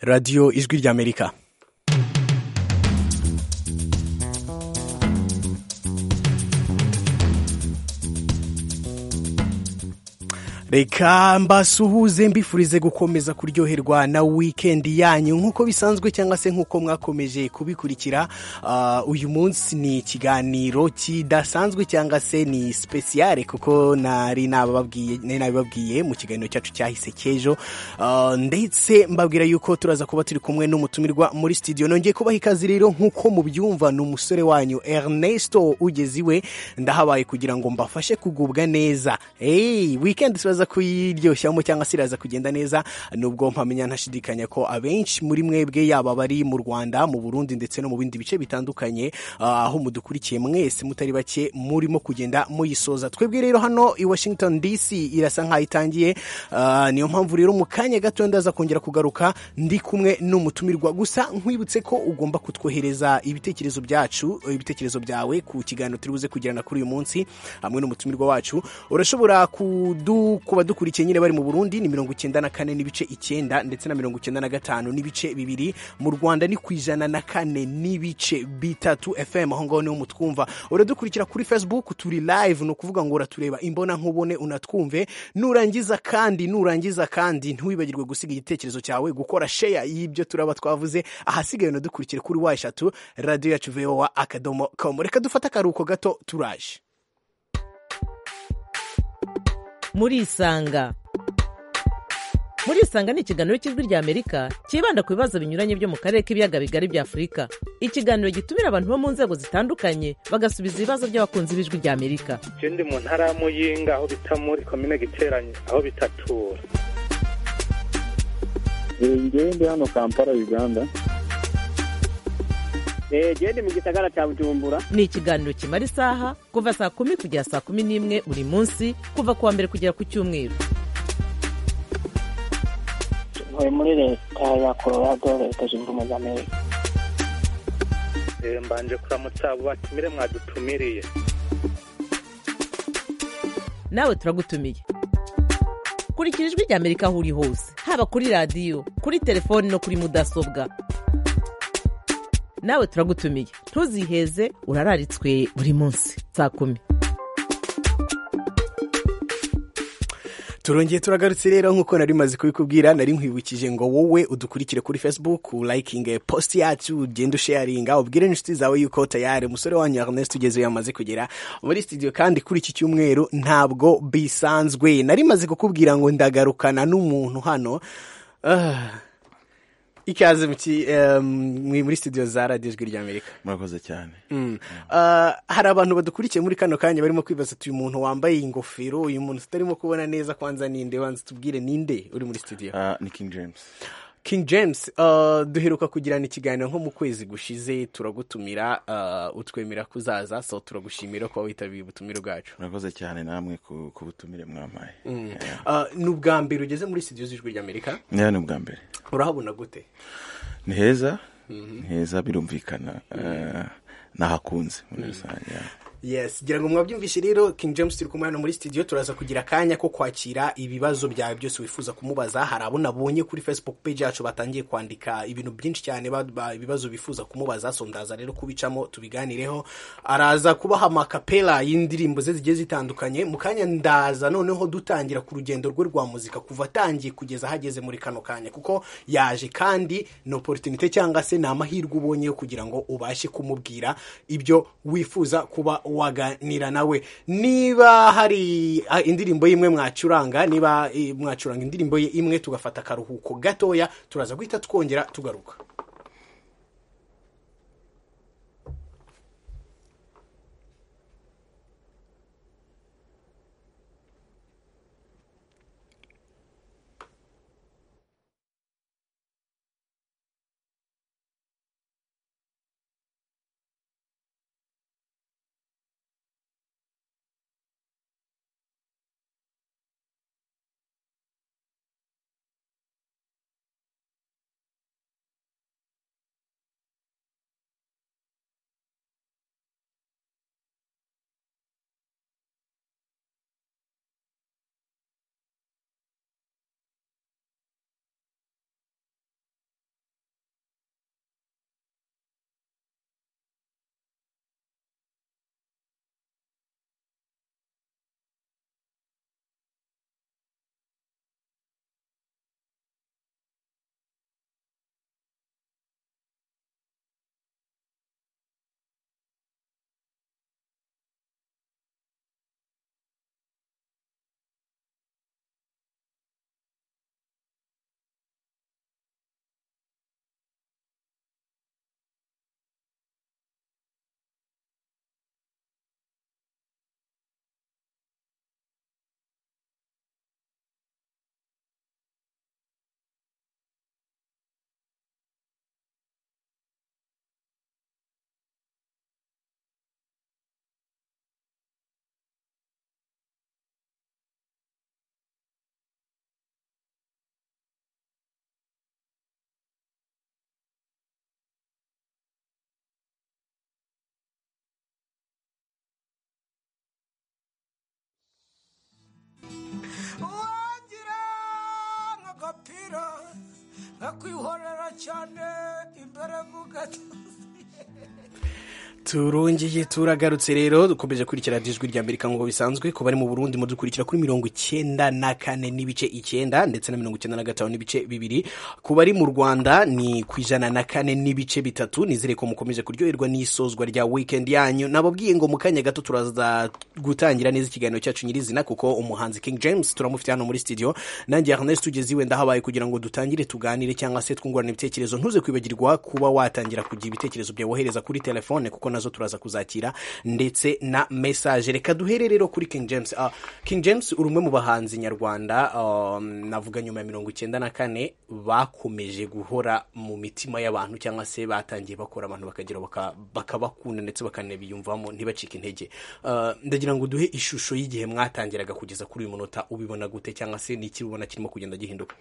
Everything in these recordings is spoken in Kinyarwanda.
radiyo ijwi ry'amerika reka mbasuhuze mbifurize gukomeza kuryoherwa na wikendi yanyu nk'uko bisanzwe cyangwa se nk'uko mwakomeje kubikurikira uyu munsi ni ikiganiro kidasanzwe cyangwa se ni sipesiyare kuko nari nabibabwiye mu kiganiro cyacu cyahise cy'ejo ndetse mbabwira yuko turaza kuba turi kumwe n'umutumirwa muri sitidiyo nongeye kubaha ikaze rero nk'uko mubyumva ni umusore wanyu Ernesto ugeze iwe ndahabaye kugira ngo mbafashe kugubwa neza wikendi turaza iraza kuyiryoshamo cyangwa se iraza kugenda neza nubwo mpamenya ntashidikanya ko abenshi muri mwebwe yaba bari mu rwanda mu burundi ndetse no mu bindi bice bitandukanye aho mudukurikiye mwese mutari bake murimo kugenda muyisoza twebwe rero hano i washington dc irasa nkaho itangiye niyo mpamvu rero mu kanya gato ndaza kongera kugaruka ndi kumwe n'umutumirwa gusa nkwibutse ko ugomba kutwohereza ibitekerezo byacu ibitekerezo byawe ku kiganiro turi buze kugirana kuri uyu munsi hamwe n'umutumirwa wacu urashobora kudu ku badukurikiye nyine bari mu burundi ni mirongo icyenda na kane n'ibice icyenda ndetse na mirongo icyenda na gatanu n'ibice bibiri mu rwanda ni ku ijana na kane n'ibice bitatu fm aho ngaho niho mutwumva uradukurikira kuri facebook turi live ni ukuvuga ngo uratureba imbona nkubone unatwumve nurangiza kandi nurangiza kandi ntiwibagirwe gusiga igitekerezo cyawe gukora sheya y'ibyo turaba twavuze ahasigaye unadukurikire kuri wa eshatu radiyo yacu vowa akadomo komu reka dufate akaruhuko gato turaje murisanga murisanga ni ikiganiro cy'ijwi ry'amerika cyibanda ku bibazo binyuranye byo mu karere k'ibiyaga bigari bya afurika ikiganiro gitumira abantu bo mu nzego zitandukanye bagasubiza ibibazo by'abakunzi b'ijwi ry'amerika ikindi mu ntara ya muyinga aho bita muri komine giteranye aho bitatura ngende hano kampala uganda genda mu gisagara cya bujumbura ni ikiganiro kimara isaha kuva saa kumi kugera saa kumi n'imwe buri munsi kuva ku wa mbere kugera ku cyumweru tuvuye muri leta ya colorado leta zunze ubumwe za amerika mbanje kuramutsa abo batumire mwadutumiriye nawe turagutumiye kurikira ijwi ry'amerika aho uri hose haba kuri radiyo kuri telefoni no kuri mudasobwa nawe turagutumiye ntuziheze urararitswe buri munsi saa kumi turongeye turagarutse rero nk'uko nari maze kubikubwira nari nkwibukije ngo wowe udukurikire kuri facebook urayikinge posite yacu ugende usheyaringa ubwire n'inshuti zawe yuko tayari umusore wanyu Ernest ugeze yamaze kugera muri studio kandi kuri iki cyumweru ntabwo bisanzwe nari maze kukubwira ngo ndagarukana n'umuntu hano ikaze muri studio za radiyo ijwi ry'amerika murakoze cyane hari abantu badukurikiye muri kano kanya barimo kwibaza uyu muntu wambaye ingofero uyu muntu tutarimo kubona neza kwanza ninde wanza tubwire ninde uri muri studio ni king james king james duheruka kugirana ikiganiro nko mu kwezi gushize turagutumira utwemera kuzaza so turagushimira kuba witabiye ubutumire bwacu murakoze cyane namwe ku butumire mwamaye ni ubwa mbere ugeze muri studio z'ijwi ry'amerika ni ubwa mbere urahabona gute ni heza ni heza birumvikana nahakunze muri rusange yes gira ngo mwabyumvishe rero king james turi kumwe hano muri studio turaza kugira akanya ko kwakira ibibazo byawe byose wifuza kumubaza hari abo nabonye kuri facebook page yacu batangiye kwandika ibintu byinshi cyane ibibazo bifuza kumubaza sondaza rero kubicamo tubiganireho araza kubaha amakapera y'indirimbo ze zigiye zitandukanye mu kanya ndaza noneho dutangira ku rugendo rwe rwa muzika kuva atangiye kugeza ahageze muri kano kanya kuko yaje kandi ni oporutinite cyangwa se ni amahirwe ubonyeyo kugira ngo ubashe kumubwira ibyo wifuza kuba waganira nawe niba hari indirimbo y'imwe mwacuranga niba mwacuranga indirimbo ye imwe tugafata akaruhuko gatoya turaza guhita twongera tugaruka nkakwihorera cyane imbere mu gatuza turongeye turagarutse rero dukomeje kurikira ijwi rya amerika nk'uko bisanzwe kuba ari mu burundi mudukurikira kuri mirongo icyenda na kane n'ibice icyenda ndetse na mirongo icyenda na gatanu n'ibice bibiri ku bari mu rwanda ni ku ijana na kane n'ibice bitatu nizere ko mukomeje kuryoherwa n'isozwa rya wikendi yanyu nababwiye ngo mu kanya gato turaza gutangira neza ikiganiro cyacu nyirizina kuko umuhanzi king james turamufite hano muri studio nanjye ernest ugeze iwe ndahabaye kugira ngo dutangire tuganire cyangwa se twungurane ibitekerezo ntuze kwibagirwa kuba watangira kugira ibitekerezo byawe wohereza kuri telefone kuko nazo turaza kuzakira ndetse na mesaje reka duhere rero kuri king james Ah, king james uri umwe mu bahanzi nyarwanda um, navuga nyuma ya mirongo icyenda na kane bakomeje guhora mu mitima y'abantu cyangwa se batangiye bakora abantu bakagira baka- bakabakunda ndetse bakanabiyumvamo ntibacike intege Ah, ndagira ngo duhe ishusho y'igihe mwatangiraga kugeza kuri uyu munota ubibona gute cyangwa se n'iki ubona kirimo kugenda gihinduka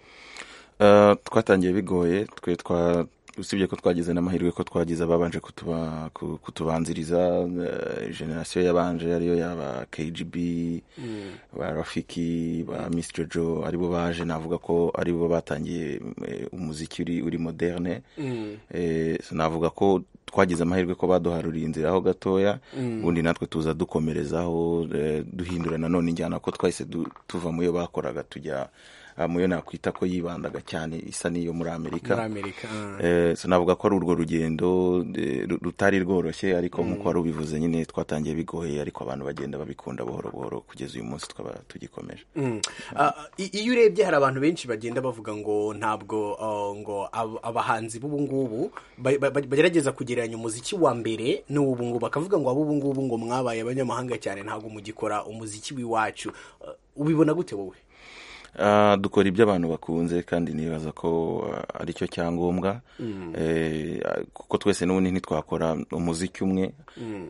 Eh, twatangiye bigoye twe twa usibye ko twagize n'amahirwe ko twagize ababanje kutuba- ku- kutubanziriza eh, generasiyo yabanje ariyo yaba kgb ba rafiki ba miss jojo aribo baje navuga ko aribo batangiye eh, umuziki uri, uri moderne Eh, so navuga ko twagize amahirwe ko baduharuriye inzira aho gatoya ubundi natwe tuza dukomerezaho eh, duhindura nanone injyana ko twahise du- tuva mu yo bakoraga tujya ah, mu yo nakwita ko yibandaga cyane isa n'iyo muri amerika muri amerika ah. Eh, so navuga ko ari urwo rugendo eh, ru- rutari rworoshye ariko nk'uko wari ubivuze nyine twatangiye bigoye ariko abantu bagenda babikunda buhoro buhoro kugeza uyu munsi tukaba tugikomeje Mm. Ah, i- iyo urebye hari abantu benshi bagenda bavuga ngo ntabwo ah, ngo ab- abahanzi b'ubu ngubu ba- ba- bagerageza kugereranya umuziki wa mbere n'ubu ngubu bakavuga ngo ab'ubu ngubu ngo mwabaye abanyamahanga cyane ntabwo mugikora umuziki w'iwacu Ah, ubibona gute wowe Ah, dukora ibyo abantu bakunze kandi nibaza ko ah, ari cyo cyangombwa Eh, ah, kuko twese n'ubundi ntitwakora umuziki umwe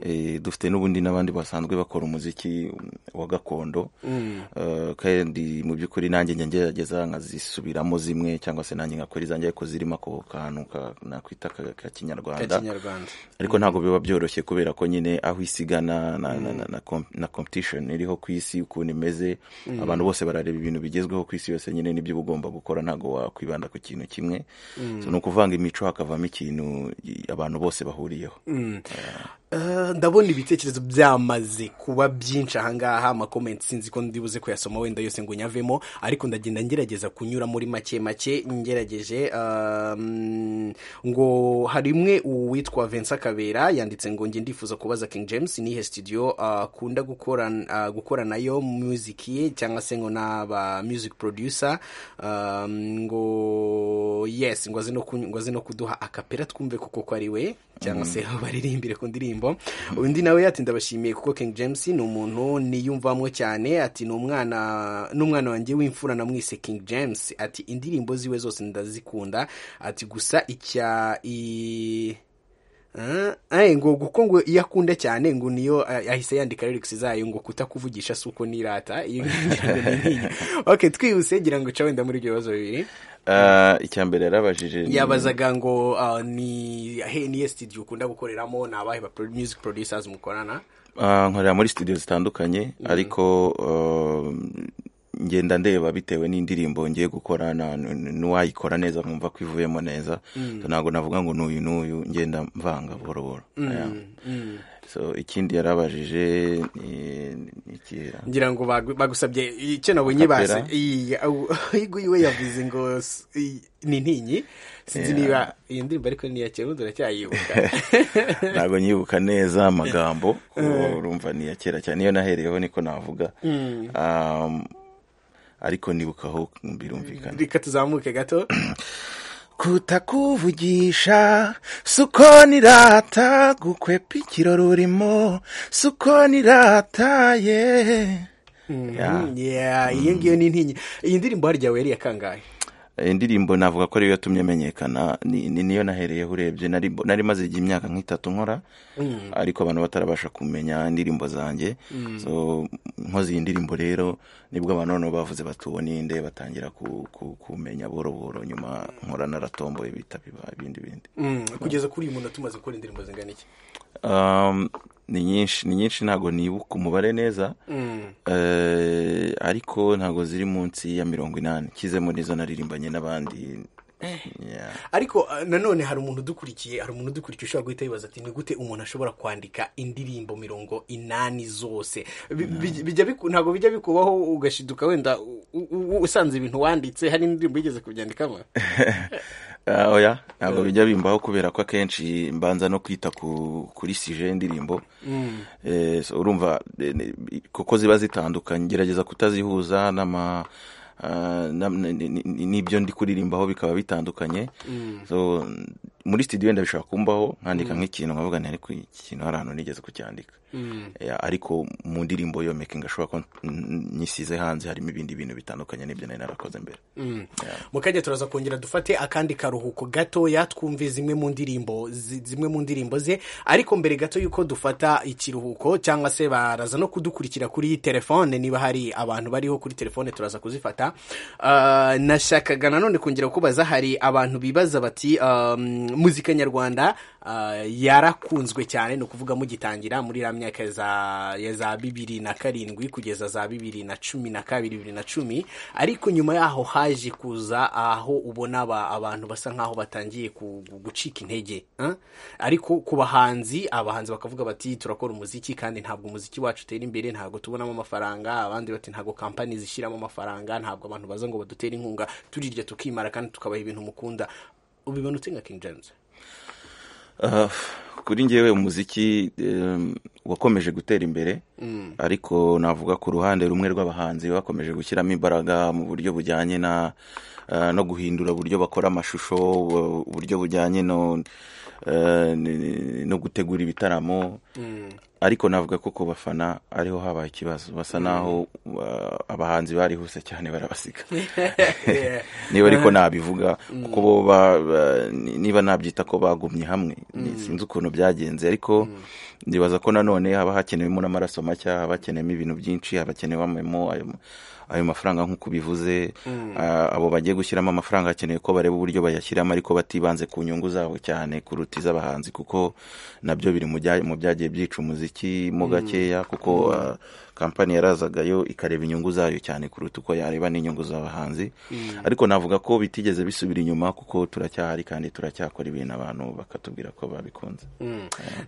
Eh, dufite n'ubundi n'abandi basanzwe bakora umuziki wa gakondo Eh, kandi mu by'ukuri nanjye njya ngerageza nkazisubiramo zimwe cyangwa se nanjye ngakora izanjye ariko zirimo ako kantu ka- nakwita ka ka kinyarwanda kinyarwanda ariko ntabwo biba byoroshye kubera ko nyine aho isigana na, na, na, na, com- na competition iriho ku isi ukuntu imeze abantu bose barareba ibintu bigezweho ku isi yose nyine nibyo uba ugomba gukora ntabwo wakwibanda ku kintu kimwe so, ni ukuvanga imico hakavamo ikintu i- abantu bose bahuriyeho Ah, ndabona ibitekerezo byamaze kuba byinshi ahangaha amakomenti sinzi ko ndibuze kuyasoma wenda yose ngo nyavemo ariko ndagenda ngerageza kunyura muri make make ngerageje um, ngo hari imwe uwitwa Vincent Kabera yanditse ngo njye ndifuza kubaza King James nihe studio akunda gukora ah, gukora nayo music ye cyangwa se ngo n'aba music producer um, ngo yes ngo aze no kuny- ngo aze no kuduha akapera twumve kuko ko ari we cyangwa se baririmbire ku ndirimbo undi nawe yati ndabashimiye kuko King James ni umuntu niyumvamo cyane ati ni umwana n'umwana wanjye w'imfura namwise King James ati indirimbo ziwe zose ndazikunda ati gusa icya i Ah, eh, ngo kuko ngo iyo akunda cyane ngo niyo ah, ahise yandika lyrics zayo ngo kutakuvugisha si uko nirata iyo ngira ngo ni nkiyi. okay twihuse gira ngo ca wenda muri ibyo bibazo bibiri Ah, icya mbere yarabajije ni- yabazaga ngo ah, ni he niye studio ukunda gukoreramo ni abahe ba pro- music producers mukorana Ah, nkorera muri studio zitandukanye ariko um, ngenda ndeba bitewe n'indirimbo ngiye gukora na- n- n- n'uwayikora neza nkumva ko ivuyemo neza So, ntabwo navuga ngo n'uyu n'uyu ngenda mvanga buhoro buhoro Yeah. so ikindi yarabajije ni ni ikihe ngira ngo bagu- bagusabye icyo nabonye basi Acapella? uyu we yavuze ngo s- i- ni ntinyi sinzi Yeah. niba iyi ndirimbo ariko niya kera ubu turacyayibuka ntabwo nyibuka neza amagambo kuko urumva ni iya kera cyane iyo nahereyeho niko navuga Um, ariko nibukaho birumvikana reka tuzamuke gato kutakuvugisha suko nirata gukwepa ikirori urimo suko nirataye Yeah. Yeah, iyo ngiyo ni ntinyi iyi ndirimbo harya we yari iya kangahe Eh, indirimbo navuga ko ariyo yatumye amenyekana ni ni- niyo nahereyeho urebye nari mbo- nari maze igihe imyaka nk'itatu nkora ariko abantu batarabasha kumenya indirimbo zanjye so nkoze iyi ndirimbo rero nibwo abantu noneho bavuze bati uwo ninde batangira ku- ku- kumenya buhoro buhoro nyuma nkora naratomboye bitaba ibindi bindi Mm, kugeza kuri uyu munota tumaze gukora indirimbo zingana iki Um, ni nyinshi ni nyinshi ntabwo nibuka umubare neza Eh, ariko ntabwo ziri munsi ya mirongo inani kizemo n'izo naririmbanye n'abandi Yeah. ariko ah, nanone hari umuntu udukurikiye hari umuntu udukurikiye ushobora guhita yibaza ati ni gute umuntu ashobora kwandika indirimbo mirongo inani zose Bi- bi- bijya biku- ntabwo bijya bikubaho ugashiduka wenda u- u- usanze ibintu wanditse hari indirimbo yigeze kubyandikamo Ah, oya ntabwo bijya bimbaho kubera ko akenshi mbanza no kwita ku kuri sije y'indirimbo Eh, so urumva eh, ni- kuko ziba zitandukanye gerageza kutazihuza n'ama ah, na- ni- ni- ni- n'ibyo ndi kuririmbaho bikaba bitandukanye so muri studio wenda bishobora kumbaho nkandika nk'ikintu nkavuga nti ariko ikintu hari ahantu nigeze kucyandika Eh, ariko mu ndirimbo yo making ashobora ko n- nyisize hanze harimo ibindi bintu bitandukanye n'ibyo nari narakoze mbere mukajya turaza kongera dufate akandi karuhuko gatoya twumve zimwe mu ndirimbo zi- zimwe mu ndirimbo ze ariko mbere gato y'uko dufata ikiruhuko cyangwa se baraza no kudukurikira kuri telefone niba hari abantu bariho kuri telefone turaza kuzifata Ah, nashakaga nanone kongera kubaza hari abantu bibaza bati um, muzika nyarwanda ah, yarakunzwe cyane ni ukuvuga mugitangira muri iriya myaka ya za- ya za bibiri na karindwi kugeza za bibiri na cumi na kabiri bibiri na cumi ariko nyuma yaho haje kuza aho ubona aba- abantu basa nk'aho batangiye ku- gu- gucika intege eh? ariko ku bahanzi abahanzi bakavuga bati turakora umuziki kandi ntabwo umuziki wacu utera imbere ntabwo tubonamo amafaranga abandi bati ntabwo kampani zishyiramo amafaranga ntabwo abantu baza ngo badutere inkunga turirya tukimara kandi tukabaha ibintu mukunda ubibona ute nka king james Ah, kuri njyewe umuziki em, wakomeje gutera imbere ariko navuga ku ruhande rumwe rw'abahanzi bakomeje gushyiramo imbaraga mu buryo bujyanye na ah, no guhindura uburyo bakora amashusho u- uburyo bujyanye no eh, n- no gutegura ibitaramo ariko navuga ko ku bafana ariho habaye ikibazo basa naho ah, abahanzi barihuse cyane barabasiga niba ariko nabivuga kuko bo ba- ba- ni- niba nabyita ko bagumye hamwe ni- sinzi ukuntu byagenze ariko ndibaza ko nanone haba hakenewemo n'amaraso mashya haba hakenewemo ibintu byinshi haba hakenewemo ayo ayo mafaranga nk'uko ubivuze ah, abo bagiye gushyiramo amafaranga hakenewe ko bareba uburyo bayashyiramo ariko batibanze ku nyungu zabo cyane kuruta iz'abahanzi kuko nabyo biri mu bya- mu byagiye byica umuziki mo gakeya kuko ah, kampani yarazagayo ikareba inyungu zayo cyane kuruta uko yareba n'inyungu z'abahanzi ariko navuga ko bitigeze bisubira inyuma kuko turacyahari kandi turacyakora ibintu abantu bakatubwira ko babikunze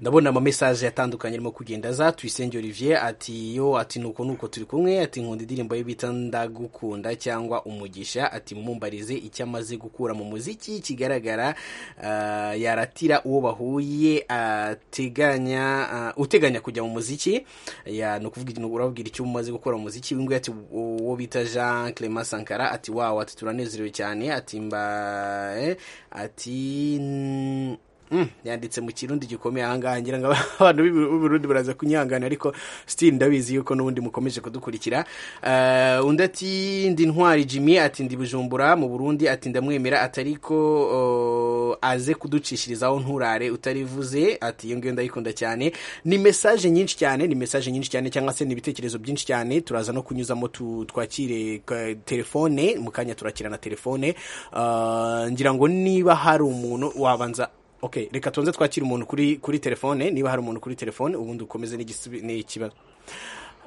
ndabona amamesaje atandukanye arimo kugenda aza tuyisenge olivier ati yo ati nuko nuko turi kumwe ati nkunda indirimbo ye bita ndagukunda cyangwa umugisha ati mumbarize icyo amaze gukura mu muziki kigaragara ah, yaratira uwo bahuye ateganya ah, uteganya kujya mu muziki ya ni ukuvuga ni urababwira icyo umaze gukora mu muziki w'ingwe ati uwo bita jean clement sankara ati wawo ati turanezerewe cyane ati mba eh, ati Mm, yanditse mu kirundi gikomeye ahangaha ngira ngo abantu b'i Bu- b'uburundi baraza kunyihangana ariko still ndabizi yuko n'ubundi mukomeje kudukurikira Eh, undi ati ndi ntwari jimmy ati ndi bujumbura mu burundi ati ndamwemera ati ariko oh, aze kuducishirizaho nturare utarivuze ati iyo ngiyo ndayikunda cyane ni mesaje nyinshi cyane ni mesaje nyinshi cyane cyangwa se ni ibitekerezo byinshi cyane turaza no kunyuzamo tu- twakire eh, telefone mu kanya turakira na telefone Eh, ngira ngo niba hari umuntu wabanza ok reka tubanze twakire umuntu kuri kuri telefone niba hari umuntu kuri telefone ubundi ukomeze n'igisubi- n'ikibazo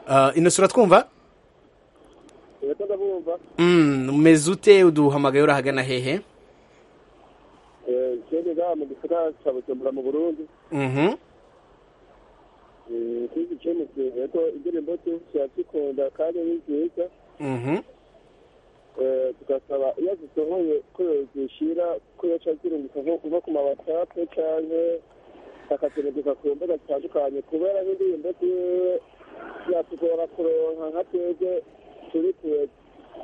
Uh, ino sura twumva uretse ndabumva Mm, umeze ute uduhamagaye urahagana hehe ikindi ngaha mu gisagara cya bujumbura mu burundi Mhm. kuri icyemezo ko indirimbo ze turazikunda kandi ni nziza Mhm. Eh, tugasaba iyo zisohoye ko yozishyira ko yaca azirungika nko kuva ku mawatsapu cyangwa akazirungika ku mbuga zitandukanye kubera n'indirimbo ziwe zatugora kuronka nka twebwe turi kure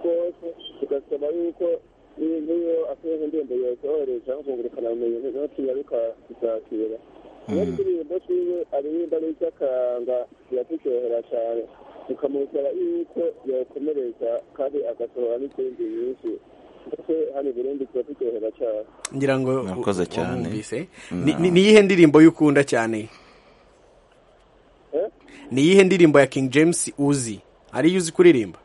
twose tugasaba yuko n'iyo- n'iyo asohoje indirimbo yosohoreje aho kungurukana ubumenyi niho tuyaruka kuzakira iyo indirimbo ziwe aririmba n'iby'akanga ziraturyohera cyane tukamusaba yuko yakomereza kandi agasohora n'izindi nyinshi ndetse hano i burundi tuba turyohera cyane ngira ngo Mwakoze wa- cyane. wumvise. Ni- ni- ni iyihe ndirimbo y'ukunda cyane Eh? ni iyihe ndirimbo ya king james uzi ariyo uzi kuririmba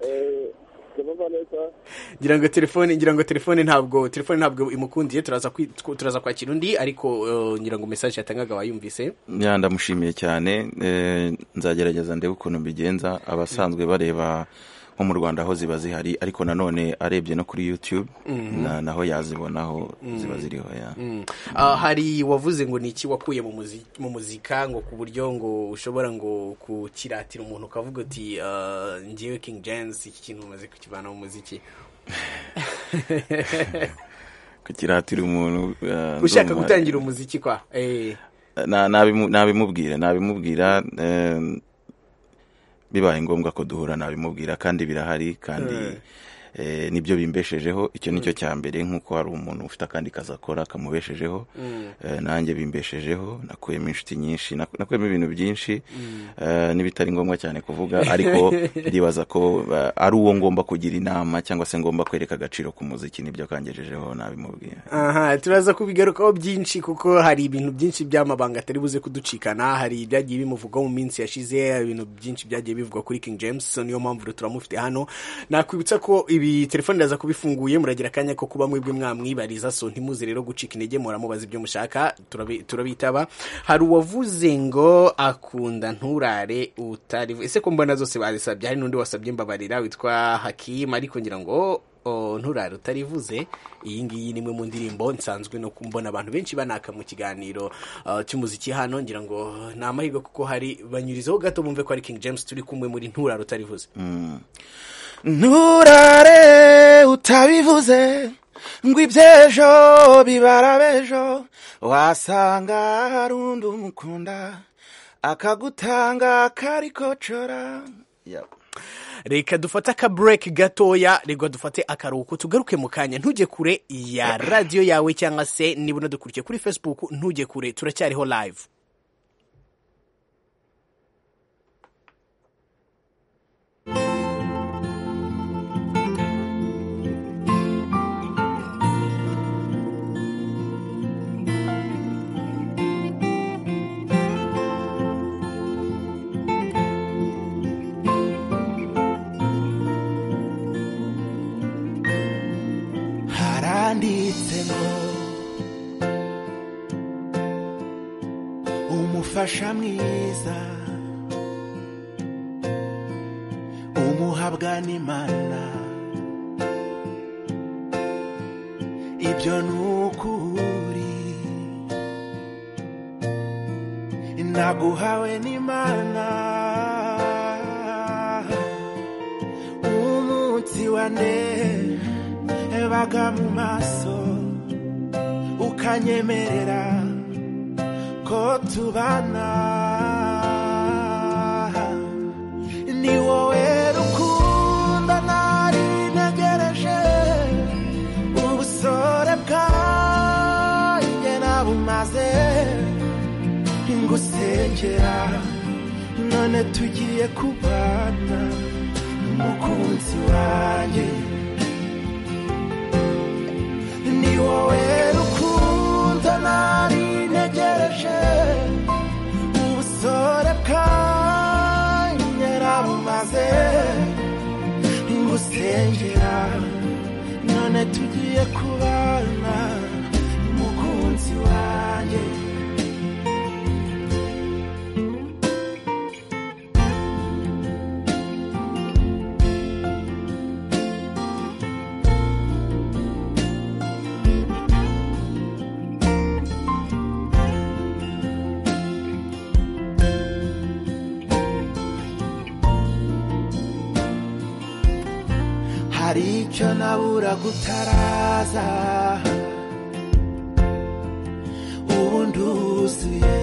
Eh, ndabumva neza ngira ngo telefone ngira ngo telefone ntabwo telefone ntabwo imukundiye turaza kwi- turaza kwakira undi ariko uh, ngira ngo message yatangaga wayumvise ya ndamushimiye cyane eh, nzagerageza ndebe ukuntu mbigenza abasanzwe bareba nko mu rwanda aho ziba zihari ariko nanone arebye no kuri youtube na- naho yazibonaho ziba ziriho ya Mm. Ah, hari wavuze ngo ni iki wakuye mu muzi- mu muzika ngo ku buryo ngo ushobora ngo kukiratira umuntu ukavuga uti ah, njyewe King James iki kintu umaze kukivana mu muziki kukiratira umuntu eh, ushaka ndumva- gutangira umuziki kwa eh, Na- nabimu- nabimubwira nabimubwira eh, bibaye ngombwa ko duhura nabimubwira kandi birahari kandi eh, nibyo bimbeshejeho icyo nicyo cya mbere nk'uko hari umuntu ufite akandi kazi akora kamubeshejeho eh, nanjye bimbeshejeho nakuyemo inshuti nyinshi naku- nakuyemo ibintu byinshi eh, n'ibitari ngombwa cyane kuvuga ariko ndibaza ko eh, ari uwo ngomba kugira inama cyangwa se ngomba kwereka agaciro k'umuziki nibyo kangejejeho nabimubwira aha turaza kubigarukaho byinshi kuko hari ibintu byinshi by'amabanga atari buze kuducikana hari ibyagiye bimuvugwa mu minsi yashize ibintu byinshi byagiye bivugwa kuri King James niyo mpamvu rero turamufite hano nakwibutsa ko ibi telefone ndaza kubifunguye muragira akanya ko kuba mwebwe mwamwibariza so ntimuze rero gucika intege muramubaza ibyo mushaka turabi- turabitaba hari uwavuze ngo akunda nturare utari ese ko mbona zose bazisabye hari n'undi wasabye mbabarira witwa Hakim ariko ngira ngo o, nturare utarivuze iyi ngiyi ni imwe mu ndirimbo nsanzwe no kumbona abantu benshi banaka mu kiganiro uh, cy'umuziki hano ngira ngo ni amahirwe kuko hari banyurizaho gato bumve ko ari King James turi kumwe muri nturare utarivuze nturare utabivuze ngo iby'ejo bibara b'ejo wasanga hari undi umukunda akagutanga akari kocora reka dufate aka break gatoya reka dufate akaruhuko tugaruke mu kanya ntujye kure ya radiyo yawe cyangwa se niba unadukurikiye kuri facebook ntujye kure turacyariho live haranditse ngo umufasha mwiza umuhabwa n'imana ibyo ni ukuri naguhawe n'imana umunsi wa nde baga mu maso ukanyemerera ko tubana ni wowe rukundo nari ntegereje ubusore bwanjye nabumaze ngusengera none tugiye kubana umukunzi wanjye ni wowe rukundo nari ntegereje ubusore bwanjye narabumaze ngusengera none tugiye kubana umukunzi wanjye hari icyo nabura gutaraza ubu nduzuye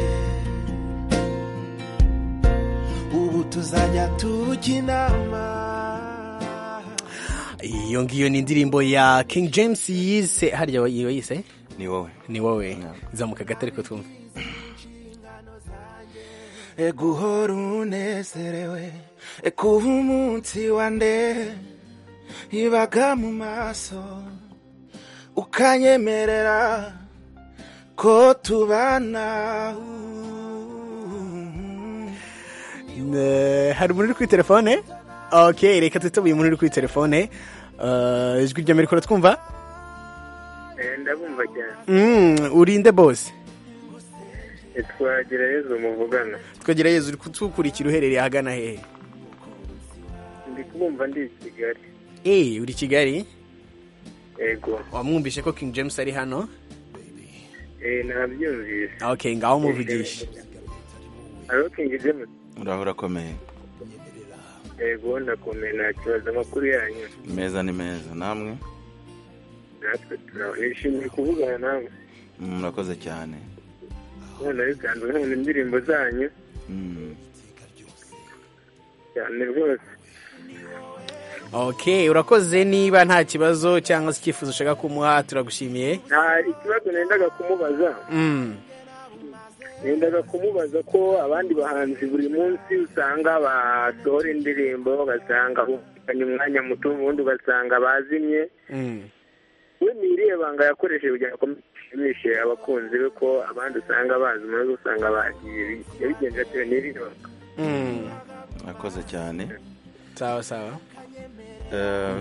ubu tuzajya tujya inama iyo ngiyo ni indirimbo ya King James yise harya wa- iyo yise ni wowe ni wowe zamuka gato ariko twumve E guhora unezerewe e kuba umunsi wa nde ibaga mu maso ukanyemerera ko tubana Ne- hari umuntu uri kuri telefone ok reka twitabuye umuntu uri kuri telefone Uh, ijwi rya mbere twumva ndabumva cyane Mm, urinde bose twagira yezu muvugana twegera yezu uri kutukurikira uherereye ahagana hehe ndi kumumva ndi i kigali eee uri i kigali yego wamwumvishe ko King James ari hano eh, nabyumvise okay ngaho muvugishe hariho kingi james uraho urakomeye yego ndakomeye nta kibazo amakuru yanyu meza ni meza namwe natwe turaho nishimiye kuvugana nawe Mm, murakoze cyane none bisanzwe nkunda indirimbo zanyu Mm. cyane rwose okay urakoze niba nta kibazo cyangwa se icyifuzo ushaka kumuha turagushimiye nta ikibazo nendaga kumubaza Mm, nendaga kumubaza ko abandi bahanzi buri munsi usanga basohora indirimbo ugasanga bumvikanye umwanya muto ubundi ugasanga bazimye mm. we ni irihe banga yakoresheje kugira ngo ashimishe abakunzi be ko abandi usanga bazi umuntu usanga bagiye yabigenje bitewe n'irihe banga Mm. murakoze cyane sawa sawa Eh,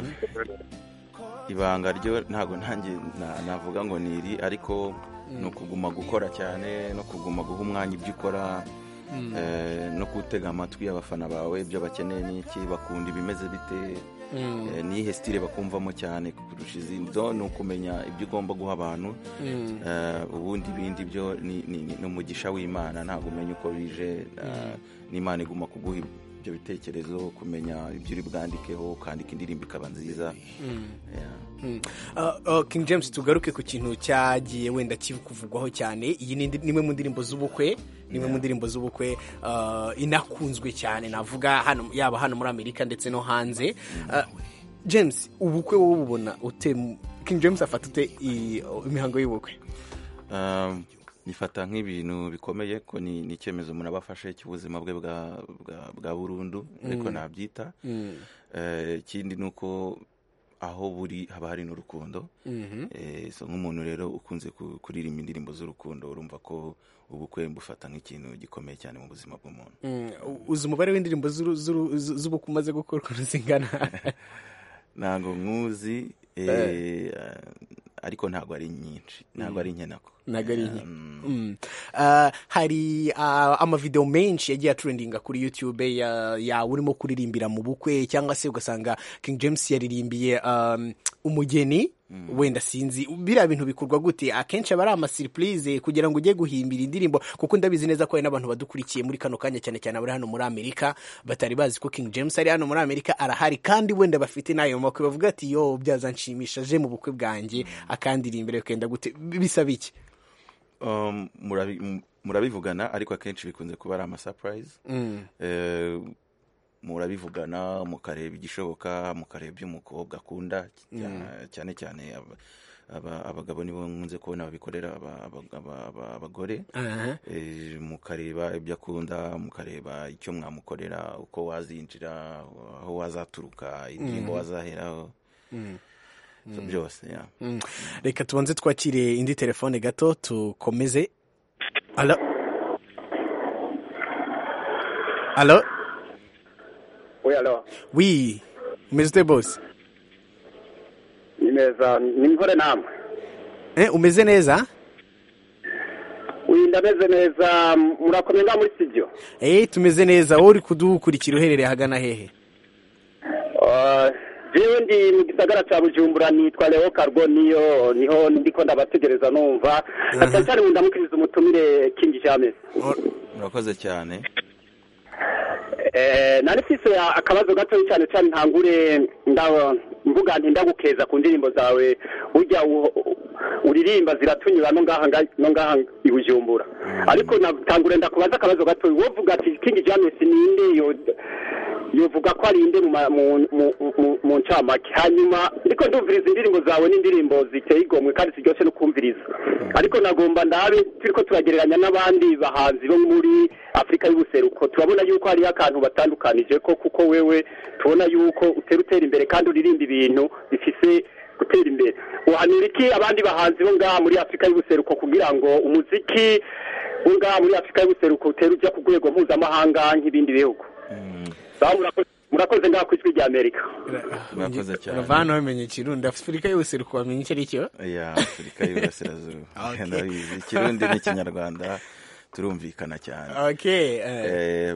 ibanga ryo ntabwo nanjye na- navuga ngo ni iri ariko ni ukuguma gukora cyane no kuguma guha umwanya ibyo ukora eh, no gutega amatwi abafana bawe ibyo bakeneye ni iki bakunda ibimeze bite Mm, Eh, niyihe sitire bakumvamo cyane kurusha izindi byo ni ukumenya ibyo ugomba guha abantu mm. Eh, ubundi ibindi byo ni ni- ni- ni umugisha w'imana ntabwo umenya uko bije eh, n'imana iguma kuguha ibyo bitekerezo kumenya ibyo uri bwandikeho ukandika indirimbo ikaba nziza Yeah. Mm. Uh, uh, King James tugaruke ku kintu cyagiye wenda kivugwaho cyane iyi ni indi- nimwe mu ndirimbo z'ubukwe nimwe mu ndirimbo z'ubukwe uh, inakunzwe cyane navuga hano yaba hano muri Amerika ndetse no hanze Uh, James ubukwe wowe ububona ute mu- King James afata ute i- imihango y'ubukwe Um, nifata nk'ibintu bikomeye ko ni ni icyemezo umuntu aba afashe cy'ubuzima bwe bwa bwa- bwa burundu ariko nabyita Eh, ikindi ni uko aho buri haba hari n'urukundo Eh, so nk'umuntu rero ukunze ku- kuririmba indirimbo z'urukundo urumva ko ubukwe bufata nk'ikintu gikomeye cyane mu buzima bw'umuntu Mm, u- uzi umubare w'indirimbo z'uru- z'uru- zu- z'ubukwe umaze gukora ukuntu zingana ntabwo nkuzi eh, eh, ariko ntabwo ari nyinshi ntabwo ari nke nako ntabwo ari nke Mm. Uh, hari uh, amavideo menshi yagiye aturendinga kuri youtube ya- yawe urimo kuririmbira mu bukwe cyangwa se ugasanga king james yaririmbiye um, umugeni wenda sinzi biriya bintu bikorwa gute akenshi aba ari amasiripurize kugira ngo ujye guhimbira indirimbo kuko ndabizi neza ko hari n'abantu badukurikiye muri kano kanya cyane cyane abari hano muri amerika batari bazi ko king james ari hano muri amerika arahari kandi wenda bafite n'ayo makwe bavuga ati yo byazanshimisha aje mu bukwe bwanjye akandirimbira bikagenda gute bisaba iki Um, murabi- m- murabivugana ariko akenshi bikunze kuba ari amasapurayizi Eh, murabivugana mukareba igishoboka mukareba ibyo umukobwa akunda cya- cyane cyane aba- aba- abagabo nibo nkunze kubona babikorera aba- aba- aba- aba- abagore Aha. Eh, mukareba ibyo akunda mukareba icyo mwamukorera uko wazinjira aho wazaturuka indirimbo wazaheraho So, byose yeah. Mm. reka tubanze twakire indi telefone gato tukomeze alo alo we alo wi umeze ute bose ni meza nimvure namwe eh, umeze neza uyu ndameze neza murakomeye ngaho muri studio eh, tumeze neza wowe uri kudukurikira uherereye hagana hehe Ah, jewe ndi mu gisagara ca bujumbura nitwa leo carboniyo niho ndiko ndabategereza numva cyane cyane ndamukiriza umutumire king james murakoze cyane Eh, nari mfise akabazo gato cyane cyane ntangure ndawo mvuga nti ndagukeza ku ndirimbo zawe urya u- uririmba ziratunyura no ngaha nga- no ngaha i Bujumbura ariko natangure ndakubaza akabazo gato wovuga ati King James ninde yo yovuga ko ari inde mu ma- mu- mu- mu- mu ncamake hanyuma ndiko ndumviriza indirimbo zawe n'indirimbo ziteye igomwe kandi ziryoshye no kumviriza ariko nagomba ndabe turiko turagereranya n'abandi bahanzi bo muri Afurika y'ubuseruko turabona yuko hariho akantu batandukanije ko kuko wewe tubona yuko utera utera imbere kandi uririmba ibintu bifise gutera imbere uhanura iki abandi bahanzi bo ngaha muri Afurika y'ubuseruko kugira ngo umuziki wo ngaha muri Afurika y'ubuseruko utere ujya ku rwego mpuzamahanga nk'ibindi bihugu Sawa, murakoze- murakoze ngaha ku ijwi ry'Amerika Murakoze cyane. uravana wamenye ikirundi afurika yose uri kubamenya icyo ari cyo ya afurika y'uburasirazuba Okay. ndabizi ikirundi n'ikinyarwanda turumvikana cyane okay eh, Eh,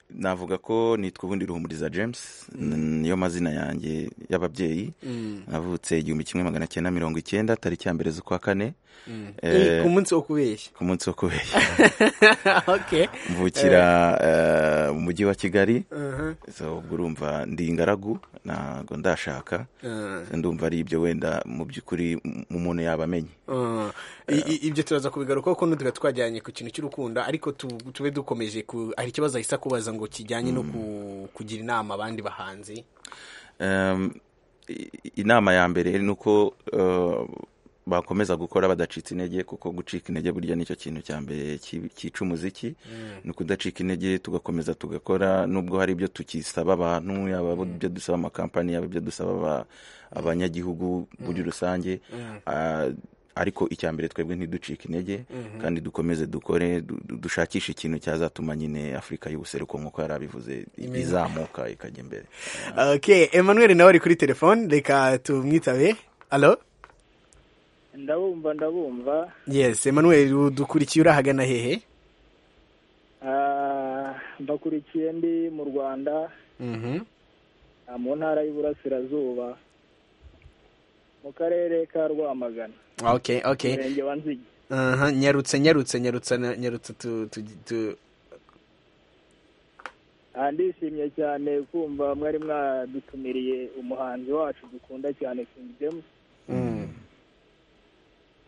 navuga ko nitwa ubundi ruhumuriza james niyo mazina yanjye y'ababyeyi navutse igihumbi kimwe magana cyenda mirongo icyenda tariki ya mbere z'ukwa kane ku eh, munsi wo kubeshya ku munsi wo kubeshya okay mvukira eh, mu mujyi wa kigali Uh-huh. so ubwo urumva ndi ingaragu ntabwo ndashaka Uh, ndumva ari ibyo wenda mu by'ukuri m- umuntu yaba amenye uh, i- i- ibyo turaza kubigarukaho ko n'utuba twajyanye ku kintu cy'urukundo ariko tu- tube dukomeje ku hari ikibazo ahise akubaza ngo kijyanye no ku- kugira inama abandi bahanzi Um, i- inama ya mbere ni uko uh, bakomeza gukora badacitse intege kuko gucika intege burya nicyo kintu cya mbere ki- cyica umuziki ni ukudacika intege tugakomeza tugakora nubwo hari ibyo tukisaba abantu yaba ibyo dusaba amakampani yaba ibyo dusaba aba- abanyagihugu muri rusange Ah, ariko icya mbere twebwe ntiducike intege kandi dukomeze dukore du- du- dushakishe ikintu cyazatuma nyine afurika y'ubuseruko nk'uko yari abivuze izamuka ikajya imbere okay emmanuel nawe ari kuri telefone reka tumwitabe alo ndabumva ndabumva yes emmanuel udukurikiye urahagana hehe Ah, mbakurikiye ndi mu rwanda Mhm. ah, mu ntara y'uburasirazuba mu karere ka rwamagana okay okay umurenge wa nzige Aha, nyarutse nyarutse nyarutse na- nyarutse tu- tu- tu- Ah, ndishimye cyane kumva mwari mwadutumiriye umuhanzi wacu dukunda cyane King James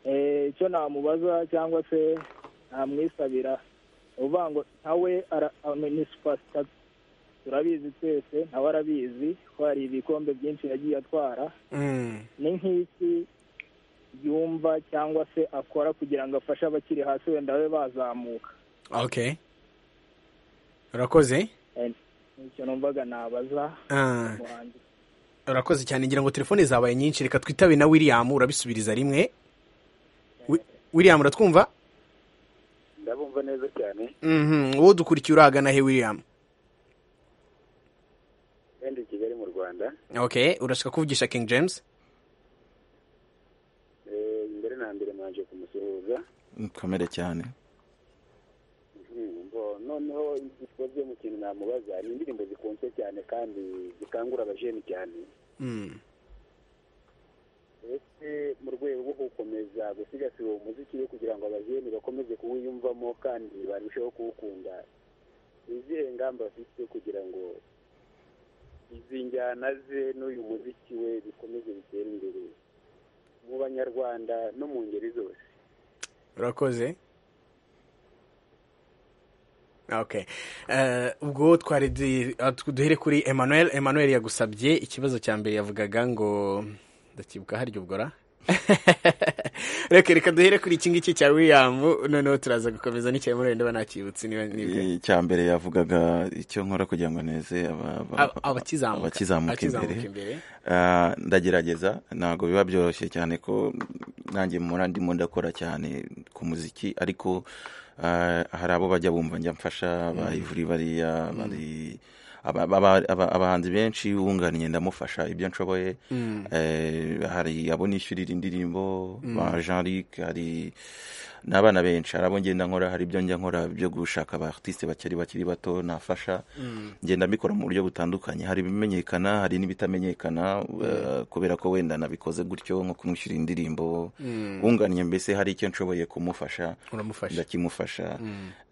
Eh, icyo namubaza cyangwa se namwisabira uvuga ngo ntawe ara- ame- ni superstar turabizi twese ntawe arabizi ko hari ibikombe byinshi yagiye atwara Mm. ni nk'iki yumva cyangwa se akora kugira ngo afashe abakiri hasi wenda babe bazamuka okay urakoze Eh, nicyo numvaga nabaza Ah, umuhanzi urakoze cyane ngira ngo telefone zabaye nyinshi reka twitabe na william urabisubiriza rimwe Wi- william uratwumva ndabumva neza cyane Mhm, uwo dukurikiye urahagana he william kandi i kigali mu rwanda okay urashaka kuvugisha king james Eh, mbere na mbere mwanje kumusuhuza kamere cyane Mhm, bo- noneho igikorwa mu kintu namubaza ni indirimbo zikunzwe cyane kandi zikangura abajeni cyane Mm. ese mu rwego rwo gukomeza gusigasira uwo muziki we kugira ngo abajeni bakomeze kuwiyumvamo kandi barusheho kuwukunda ni izihe ngamba afite kugira ngo izi njyana ze n'uyu muziki we bikomeze bitere imbere mu banyarwanda no mu ngeri zose urakoze okay Eh, ubwo twari du- ah, tu- duhere kuri emmanuel emmanuel yagusabye ikibazo cya mbere yavugaga ngo ndakibuka harya ubwo ra reka reka duhere kuri iki ngiki cya william noneho turaza gukomeza n'icya emmanuel ndaba nacyibutse niba nibwe icya mbere yavugaga icyo nkora kugira ngo neze aba- aba- Ab- abakizamuka abakizamuka imbere abakizamuka imbere Ah, ndagerageza ntabwo biba byoroshye cyane ko nanjye mpora ndimo ndakora cyane ku muziki ariko ah, hari abo bajya bumva njya mfasha bayivuri bariya bari aba- aba- aba- abahanzi benshi wunganiye ndamufasha ibyo nshoboye Eh, hari abo nishyurira indirimbo ba jean luc hari n'abana benshi hari abo ngenda nkora hari ibyo njya nkora byo gushaka abaartiste bakiri bakiri bato nafasha ngenda mbikora mu buryo butandukanye hari ibimenyekana hari n'ibitamenyekana eh, kubera ko wenda nabikoze gutyo nko kumwishyurira indirimbo wunganiye mbese hari icyo nshoboye kumufasha uramufasha ndakimufasha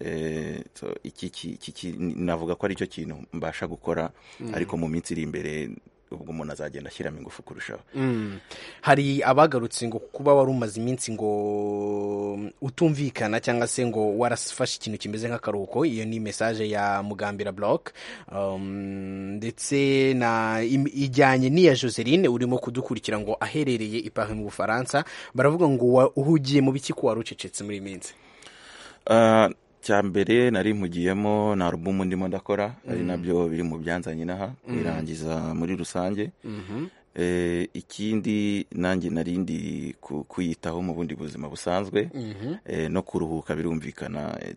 Eh, so iki ki- iki ki- navuga ko ari cyo kintu mbasha gukora ariko mu minsi iri imbere ubwo umuntu azagenda ashyiramo ingufu kurushaho Mm. hari abagarutse ngo kuba wari umaze iminsi ngo utumvikana cyangwa se ngo warafashe ikintu kimeze nk'akaruhuko iyo ni mesaje ya mugambira block um, ndetse na im- ijyanye n'iya joseline urimo kudukurikira ngo aherereye i Paris mu bufaransa baravuga ngo wa- uhugiye mu biki ko wari ucecetse muri iyi minsi Ah, cya mbere nari mpugiyemo na alubumu ndimo ndakora ari nabyo biri mu byanzanye n'aha irangiza muri rusange Eh, ikindi nanjye nari ndi ku- kuyitaho mu bundi buzima busanzwe eh, no kuruhuka birumvikana eh,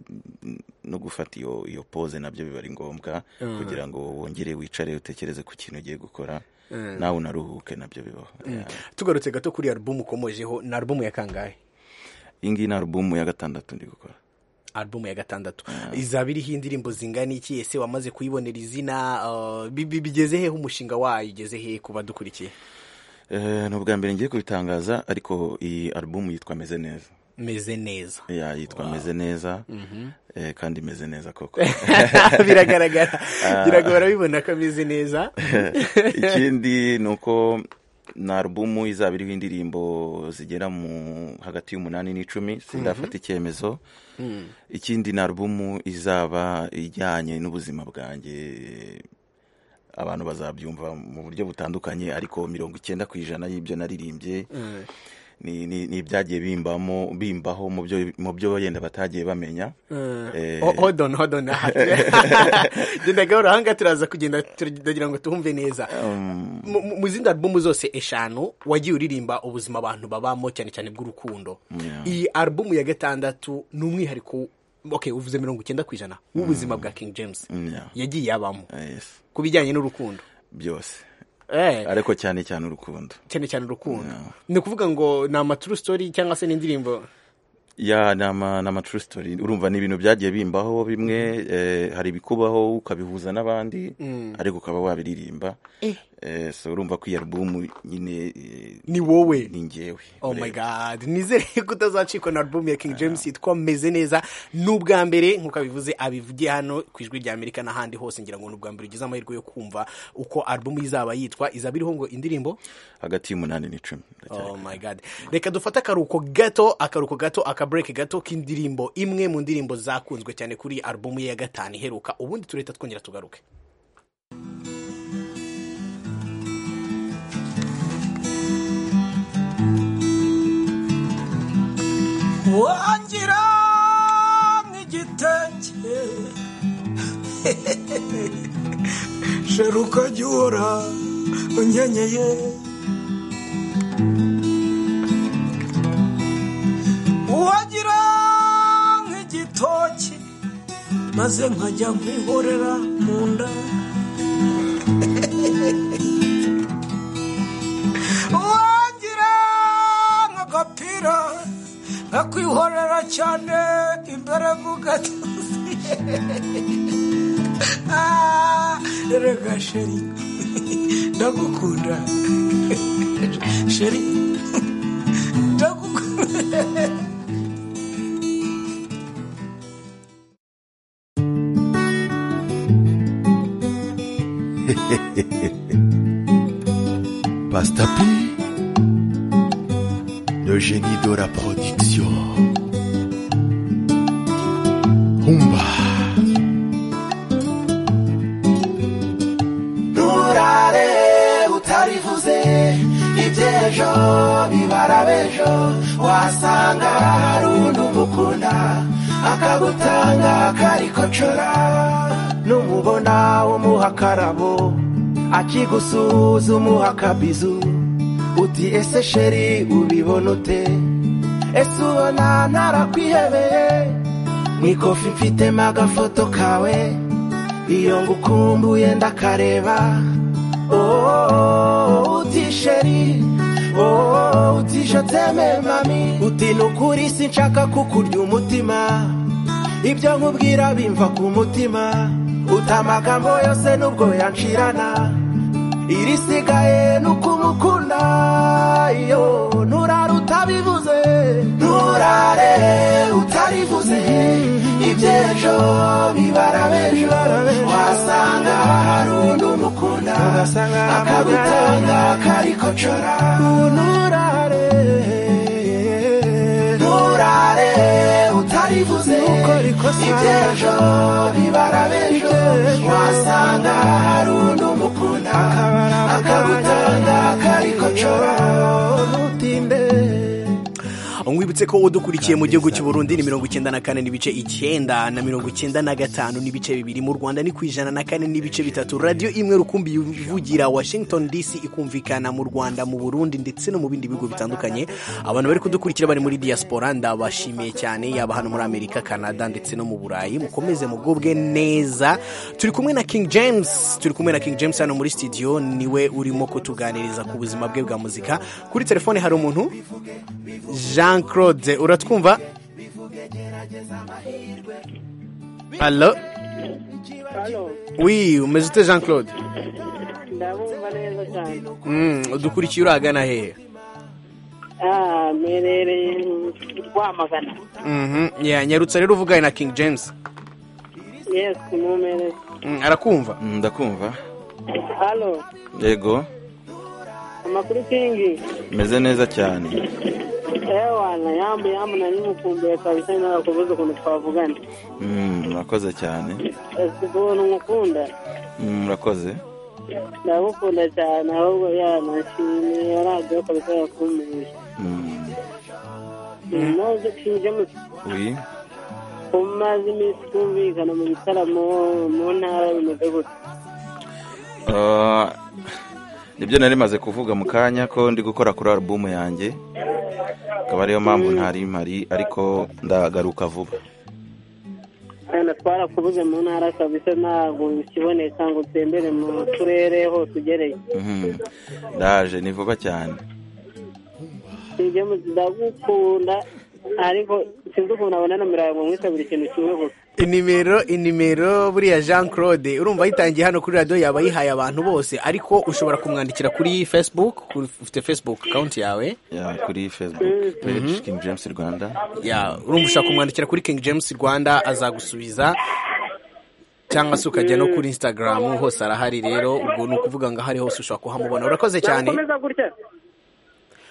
no gufata iyo iyo pose nabyo biba ari ngombwa kugira ngo wongere wicare utekereze ku kintu ugiye gukora nawe unaruhuke nabyo bibaho Yeah. tugarutse gato kuri alubumu ukomojeho ni alubumu ya kangahe iyi ngiyi ni alubumu ya gatandatu ndi gukora album ya gatandatu izaba iriho indirimbo zingana iki ese wamaze kuyibonera izina uh, bi- bi- bigeze hehe umushinga wayo ugeze hehe ku badukurikiye Eh, ni ubwa mbere ngiye kubitangaza ariko iyi alubumu yitwa meze neza meze neza ya yitwa meze neza Eh, kandi meze neza koko biragaragara biragora bibona ko ameze neza ikindi ni uko ni alubumu izaba iriho indirimbo zigera mu hagati y'umunani n'icumi sindafata icyemezo ikindi ni alubumu izaba ijyanye n'ubuzima bwanjye abantu bazabyumva mu buryo butandukanye ariko mirongo icyenda ku ijana y'ibyo naririmbye ni ni- ni ibyagiye bimbamo bimbaho mu byo mu byo wenda batagiye bamenya Eh, Ho- hold on hold on genda gahoro ahanga turaza kugenda turagira ngo tuhumve neza Mu- mu mu zindi albumu zose eshanu wagiye uririmba ubuzima abantu babamo cyane cyane bw'urukundo iyi albumu ya gatandatu ni umwihariko okay uvuze mirongo icyenda ku ijana w'ubuzima bwa king james yeah. yagiye abamo Ah, yes. ku bijyanye n'urukundo byose Eh, ariko cyane cyane urukundo cyane cyane urukundo ni ukuvuga ngo ni ama true story cyangwa se n'indirimbo ya ni ama ni ama true story urumva ni ibintu byagiye bimbaho bimwe eh, hari ibikubaho ukabihuza n'abandi ariko ukaba wabiririmba Eh, so urumva ko iyi alubumu nyine eh, ni wowe ni ngewe Oh my god nizere ko utazacikwa na album ya King James yitwa meze neza n'ubwa mbere nk'uko abivuze abivugiye hano ku ijwi rya Amerika n'ahandi hose ngira ngo n'ubwa mbere ugize amahirwe yo kumva uko album izaba yitwa izaba iriho ngo indirimbo hagati y'umunani n'icumi ndacyari Oh my god reka dufate akaruhuko gato akaruhuko gato akabureke gato k'indirimbo imwe mu ndirimbo zakunzwe cyane kuri album ye ya gatanu iheruka ubundi tureta twongera tugaruke wangira nk'igitenge shera ukajya uhora unyenyeye wagira nk'igitoki maze nkajya nkwihorera mu nda wangira nk'agapira nkakwihorera cyane imbere mu gatuzi Ah, erega sheri ndagukunda sheri ndagukunda Pasta P, le génie de la production. Humba. nturare utarivuze iby'ejo bibara b'ejo wasanga hari undi umukunda akagutanga akarikocora numubona umuha akarabo akigusuhuza umuha akabizu uti ese sheri ubibona ute ese ubona ntarakwihebeye mu ikofi mfitemo agafoto kawe iyo ngukumbuye ndakareba Oh, uti sheri Oh, uti je t'aime mami uti nukuri sinshaka kukurya umutima ibyo nkubwira bimva ku mutima uta amagambo yose nubwo yancirana irisigaye ni ukumukunda iyo nturare utabivuze nturare utarivuze iby'ejo bibara b'ejo wasanga hari undi umukunda akagutanga akarikocora nturare nturare utarivuze iby'ejo bibara b'ejo wasanga hari undi umukunda akagutanga akarikocora ntutinde mwibutse ko udukurikiye mu gihugu cy'u Burundi ni mirongo icyenda na kane n'ibice icyenda na mirongo icyenda na gatanu n'ibice bibiri mu rwanda ni ku ijana na kane n'ibice bitatu radiyo imwe rukumbi ivugira washington dc ikumvikana mu rwanda mu burundi ndetse no mu bindi bihugu bitandukanye abantu bari kudukurikira bari muri diaspora ndabashimiye cyane yaba hano muri amerika canada ndetse no mu burayi mukomeze mugubwe neza turi kumwe na king james turi kumwe na king james hano muri studio niwe urimo kutuganiriza ku buzima bwe bwa muzika kuri telefone hari umuntu jean claude uratwumva halo wi umeze ute jean claude ndabumva neza cyane udukurikiye uragana hehe Ah, mperereye rwamagana yanyarutse rero uvuganye na king james yes mumerere Mm, arakumva ndakumva halo yego amakuru kingi meze neza cyane ewana yambu yambu na nimukumbuye kabisa narakubuza ukuntu twavugana Mm, murakoze cyane ese ubuntu nkukunda Mm, murakoze ndagukunda cyane ahubwo yanashimye yaradiyo kabisa yakumenye Mm, ntuzi king james oui umaze iminsi twumvikana mu bitaramo mu ntara bimeze gutya Ah, nibyo nari maze kuvuga mu kanya ko ndi gukora kuri alubumu yanjye akaba ariyo mpamvu ntari mpari ariko ndagaruka vuba wenda twarakubuze mu ntara kabisa ntabwo ukiboneka ngo utembere mu turere hose ugereye Mhm. ndaje ni vuba cyane ibyo ndagukunda ariko sinzi ukuntu abona nomero yawe ngo mwisabire ikintu kimwe gusa inimero inimero buriya jean claude urumva yitangiye hano kuri radiyo yaba yihaye abantu bose ariko ushobora kumwandikira kuri facebook kuri- ufite facebook account yawe Ya, kuri facebook page king james rwanda ya urumva ushaka kumwandikira kuri king james rwanda azagusubiza cyangwa se ukajya no kuri instagram hose arahari rero ubwo ni ukuvuga ngo ahari hose ushobora kuhamubona urakoze cyane nakomeza gutya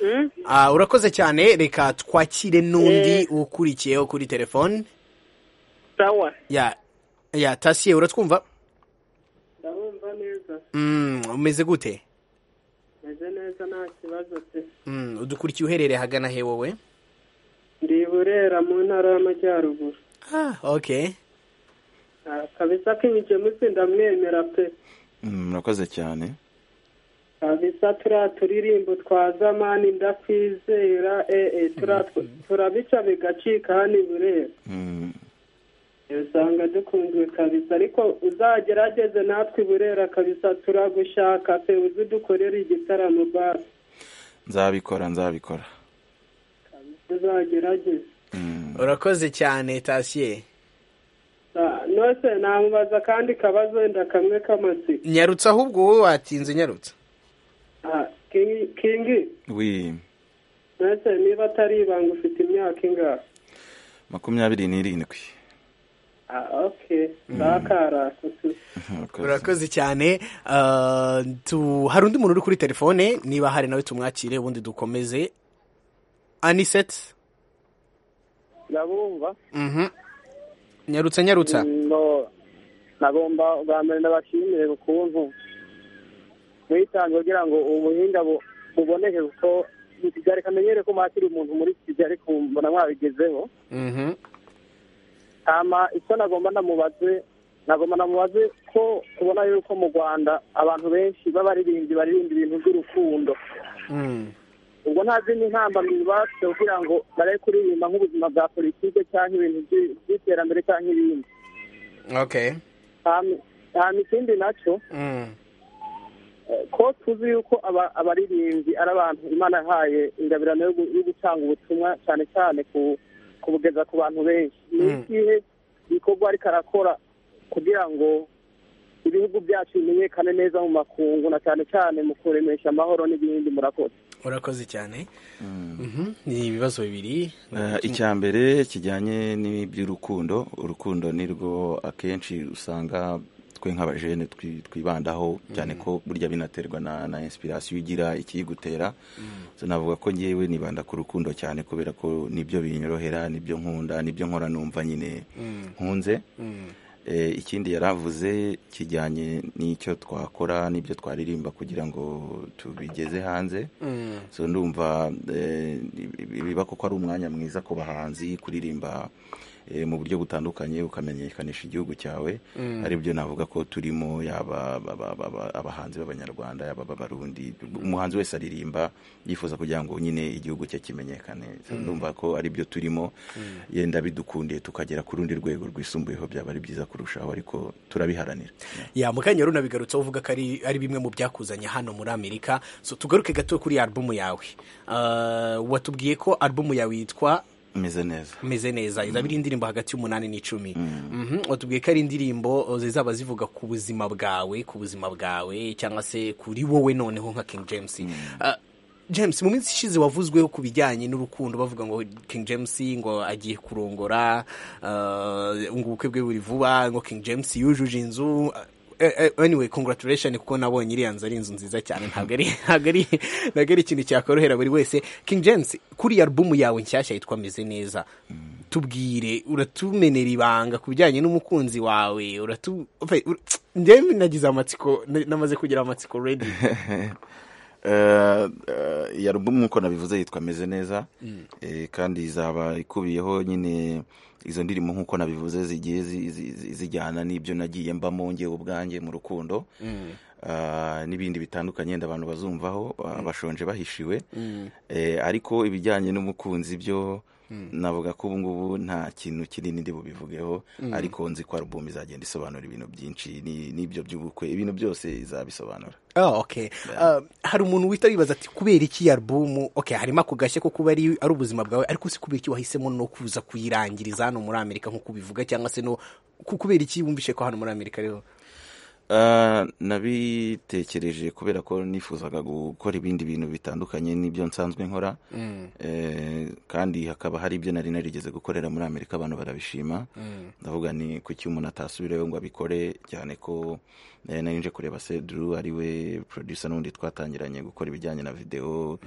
Mm? Ah, urakoze cyane reka twakire n'undi ukurikiyeho kuri telefone sawa ya ya tasiye uratwumva ndabumva neza Mm, umeze gute meze neza nta kibazo pe Mm, udukurikiye uherereye hagana he wowe ndi i burera mu ntara y'amajyaruguru okay Ah, kabisa kinyice munsi ndamwemera pe Mm, murakoze cyane kabisa turiya turirimbo twa zamani ndakwizera ee turiya tw- turabica bigacika hano i burera Mm, usanga dukunzwe kabisa ariko uzagerageze natwe i burera kabisa turagushaka pe uze udukorere igitaramo basi nzabikora nzabikora uzagerageze urakoze cyane tasiye Ah, nose namubaza kandi kabazo wenda kamwe k'amatsiko nyarutse ahubwo wowe watinze nyarutse Ah, Kingi- kingi wi nose niba atari ibanga ufite imyaka ingahe makumyabiri n'irindwi Ah, okay ndakarasa tu urakoze cyane Ah, tu- hari undi muntu uri kuri telefone niba hari nawe tumwakire ubundi dukomeze aniseti ndabumva Mhm. nyarutse nyarutsa no nagomba bwa mbere ndabashimire ukuntu mwitange kugira ngo ubuhinga bu- buboneke kuko ni kigali kamenyere ko mwakira umuntu muri kigali ariko mbona mwabigezeho Mhm. hama icyo nagomba namubaze nagomba namubaze ko tubona yuko mu rwanda abantu benshi b'abaririmbyi baririmba ibintu by'urukundo Mm. ubwo nta zindi ntambamyi bafite kugira ngo bare kuririmba nk'ubuzima bwa politike cyangwa ibintu by'i- by'iterambere cyangwa ibindi okay Hama- hama ikindi nacyo Mm. eh, ko tuzi yuko aba- abaririmbyi ari abantu imana yahaye ingabirano yo gu- yo gutanga ubutumwa cyane cyane ku- kubugeza ku bantu benshi ni Mm. ikihe gikorwa ariko arakora kugira ngo ibihugu byacu bimenyekane neza mu makungu na cyane cyane mu kuremesha amahoro n'ibindi murakoze urakoze cyane Mhm. ni ibibazo bibiri Eh, icya mbere kijyanye n'iby'urukundo urukundo ni rwo akenshi usanga twe nk'abajene twi- twibandaho cyane ko burya binaterwa na na inspiration ugira ikiyigutera so navuga ko ngewe nibanda ku rukundo cyane kubera ko nibyo binyorohera nibyo nkunda nibyo nkora numva nyine Mm. nkunze Mm. Eh, ikindi yaravuze kijyanye n'icyo twakora n'ibyo twaririmba kugira ngo tubigeze hanze Mm. so ndumva eh, biba koko ari umwanya mwiza ku bahanzi kuririmba eh, mu buryo butandukanye ukamenyekanisha igihugu cyawe Mm. ari byo navuga ko turimo yaba aba- aba- aba- abahanzi b'abanyarwanda yaba b'abarundi umuhanzi wese aririmba yifuza kugira ngo nyine igihugu cye kimenyekane So ndumva ko ari byo turimo yenda bidukundiye tukagera ku rundi rwego rwisumbuyeho byaba ari byiza kurushaho ariko turabiharanira ya mukanya runabigarutseho uvuga ko ari ari bimwe mu byakuzanye hano muri amerika so tugaruke gato kuri alubumu yawe Ah, watubwiye ko alubumu yawe yitwa meze neza meze neza izaba ari indirimbo hagati y'umunani n'icumi watubwiye ko ari indirimbo zizaba zivuga ku buzima bwawe ku buzima bwawe cyangwa se kuri wowe noneho nka king james Ah, james mu minsi ishize wavuzweho ku bijyanye n'urukundo bavuga ngo king james ngo agiye kurongora ah, ngo ubukwe bwe buri vuba ngo king james yujuje inzu Ah, eh, eh, anyway congratulation kuko nabonye iriya nzu ari inzu nziza cyane ntabwo ari ntabwo ari ntabwo ari ikintu cyakorohera buri wese king james kuri iyi alubumu yawe nshyashya yitwa meze neza tubwire uratumenera ibanga ku bijyanye n'umukunzi wawe uratu Ofe, ur- njyewe nagize amatsiko na- namaze kugira amatsiko ready Eh, eh, iyi alubumu nk'uko nabivuze yitwa meze neza Mm. Eh, kandi izaba ikubiyeho nyine izo ndirimbo nk'uko nabivuze zigiye zi- zi- zi- zijyana n'ibyo nagiye mbamo ngewe ubwanjye mu rukundo Mm. Ah, n'ibindi bitandukanye yenda abantu bazumvaho ba- bashonje bahishiwe Mm. Eh, ariko ibijyanye n'umukunzi byo Mm. navuga ko ubu ngubu nta kintu kinini ndi bubivugeho Mm. ariko nzi ko alubumu izagenda isobanura ibintu byinshi ni- n'ibyo by'ubukwe ibintu byose izabisobanura Oh, okay. Uh, hari umuntu wita wibaza ati kubera iki iyi alubumu okay, harimo ako gashya ko kuba ari ari ubuzima bwawe ariko si kubera iki wahisemo no kuza kuyirangiriza hano muri amerika nk'uko ubivuga cyangwa se no ku- kubera iki wumvishe ko hano muri amerika ariho Ah, nabitekereje kubera ko nifuzaga gukora ibindi bintu bitandukanye n'ibyo nsanzwe nkora Mm. Eh, kandi hakaba hari ibyo nari narigeze gukorera muri amerika abantu barabishima Mm. ndavuga ni kuki umuntu atasubirayo ngo abikore cyane ko eh, nari nje kureba seduru ariwe producer n'undi twatangiranye gukora ibijyanye na videwo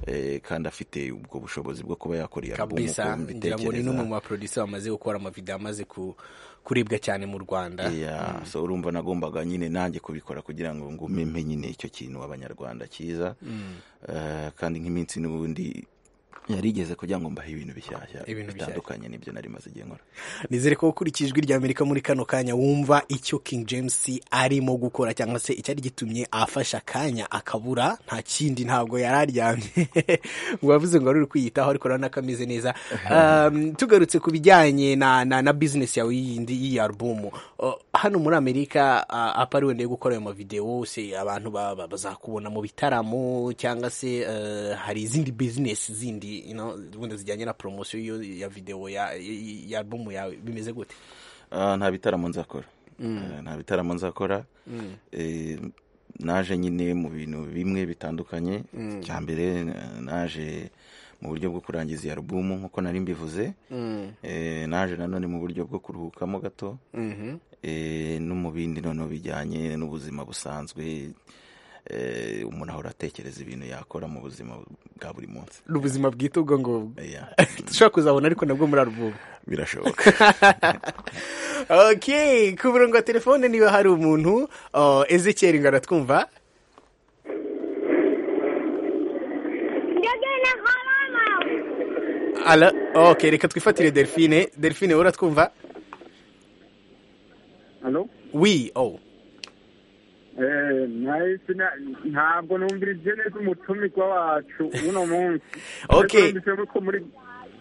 eh, kandi afite ubwo bushobozi bwo kuba yakora iyo alubumu kabisa uko ngira ngo ni mbitekereza. n'umwe mu baproducer bamaze gukora amavideo amaze ku- kuribwa cyane mu rwanda Yeah, so urumva nagombaga nyine nanjye kubikora kugira ngo ngume mpe nyine icyo kintu abanyarwanda cyiza Mm. Eh, kandi nk'iminsi n'ubundi yarigeze kugira ngo mbahe ibintu bishyashya Ibintu bishyashya. bitandukanye n'ibyo nari maze igihe nkora nizere ko ukurikije ijwi rya amerika muri kano kanya wumva icyo king james arimo gukora cyangwa se icyari gitumye afashe akanya akabura nta kindi ntabwo yari aryamye ngo wavuze ngo wari uri kwiyitaho ariko urabona ko ameze neza Um, tugarutse ku bijyanye na, na, na business yawe yindi y'iyi alubumu Uh, hano muri amerika uh, apa ari wenda yo gukora ayo mavidewo se abantu ba- ba- bazakubona mu bitaramo cyangwa se uh, hari izindi business zindi you know, wenda zijyanye na promosiyo y'iyo- ya videwo ya, ya- ya alubumu yawe bimeze gute Ah, nta bitaramo nzakora Mm. Eh, nta bitaramo nzakora Mm. Eh, naje nyine mu bintu bimwe bitandukanye Mm. cya mbere eh, naje mu buryo bwo kurangiza iyi alubumu nk'uko nari mbivuze Mm. Eh, naje nanone mu buryo bwo kuruhukamo gato Mhm. Eh, no mu bindi noneho bijyanye n'ubuzima busanzwe Eh, umuntu ahora atekereza ibintu yakora mu buzima bwa buri munsi ni ubuzima bwite ubwo ngubwo Yeah. dushobora kuzabona ariko nabwo muri alubumu birashoboka ok ku murongo wa telefone niba hari umuntu uh, ezekiel ngo aratwumva Ala, ok reka twifatire delphine delphine wowe uratwumva Hello? wi oh Eh, nahise na- ntabwo numvirije neza umutumikwa wacu uno munsi Okay. Ariko numvise ko muri